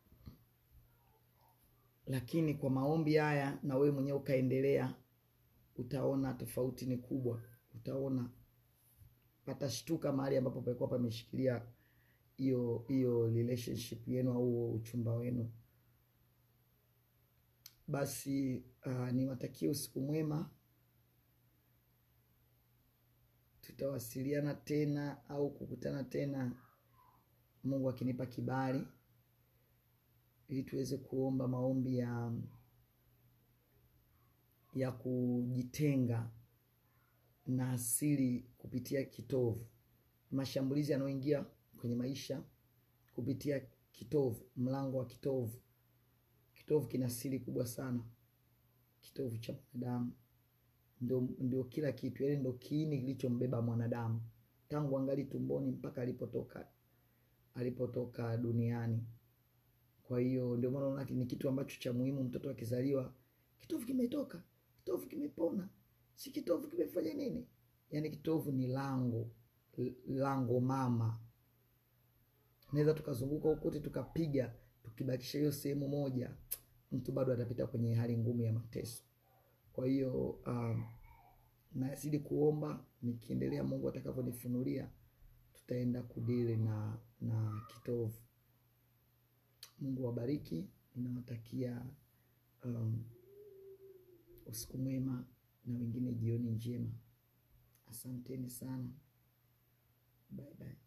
lakini kwa maombi haya na wewe mwenyewe ukaendelea, utaona tofauti ni kubwa. Utaona patashtuka mahali ambapo palikuwa pameshikilia hiyo hiyo relationship yenu au uchumba wenu. Basi uh, niwatakie usiku mwema. Tutawasiliana tena au kukutana tena, Mungu akinipa kibali, ili tuweze kuomba maombi ya ya kujitenga na asili kupitia kitovu, mashambulizi yanayoingia kwenye maisha kupitia kitovu, mlango wa kitovu. Kitovu kina siri kubwa sana. Kitovu cha mwanadamu ndio, ndio kila kitu, yaani ndio kiini kilichombeba mwanadamu tangu angali tumboni mpaka alipotoka alipotoka duniani. Kwa hiyo ndio maana unaona ni kitu ambacho cha muhimu. Mtoto akizaliwa, kitovu kimetoka, kitovu kimepona, si kitovu kimefanya nini? Yaani kitovu ni lango, lango mama. Naweza tukazunguka hukote tukapiga, tukibakisha hiyo sehemu moja, mtu bado atapita kwenye hali ngumu ya mateso. Kwa hiyo um, nazidi kuomba, nikiendelea, Mungu atakavyonifunulia tutaenda kudili na na kitovu. Mungu wabariki, ninawatakia um, usiku mwema na wengine jioni njema. Asanteni sana, bye bye.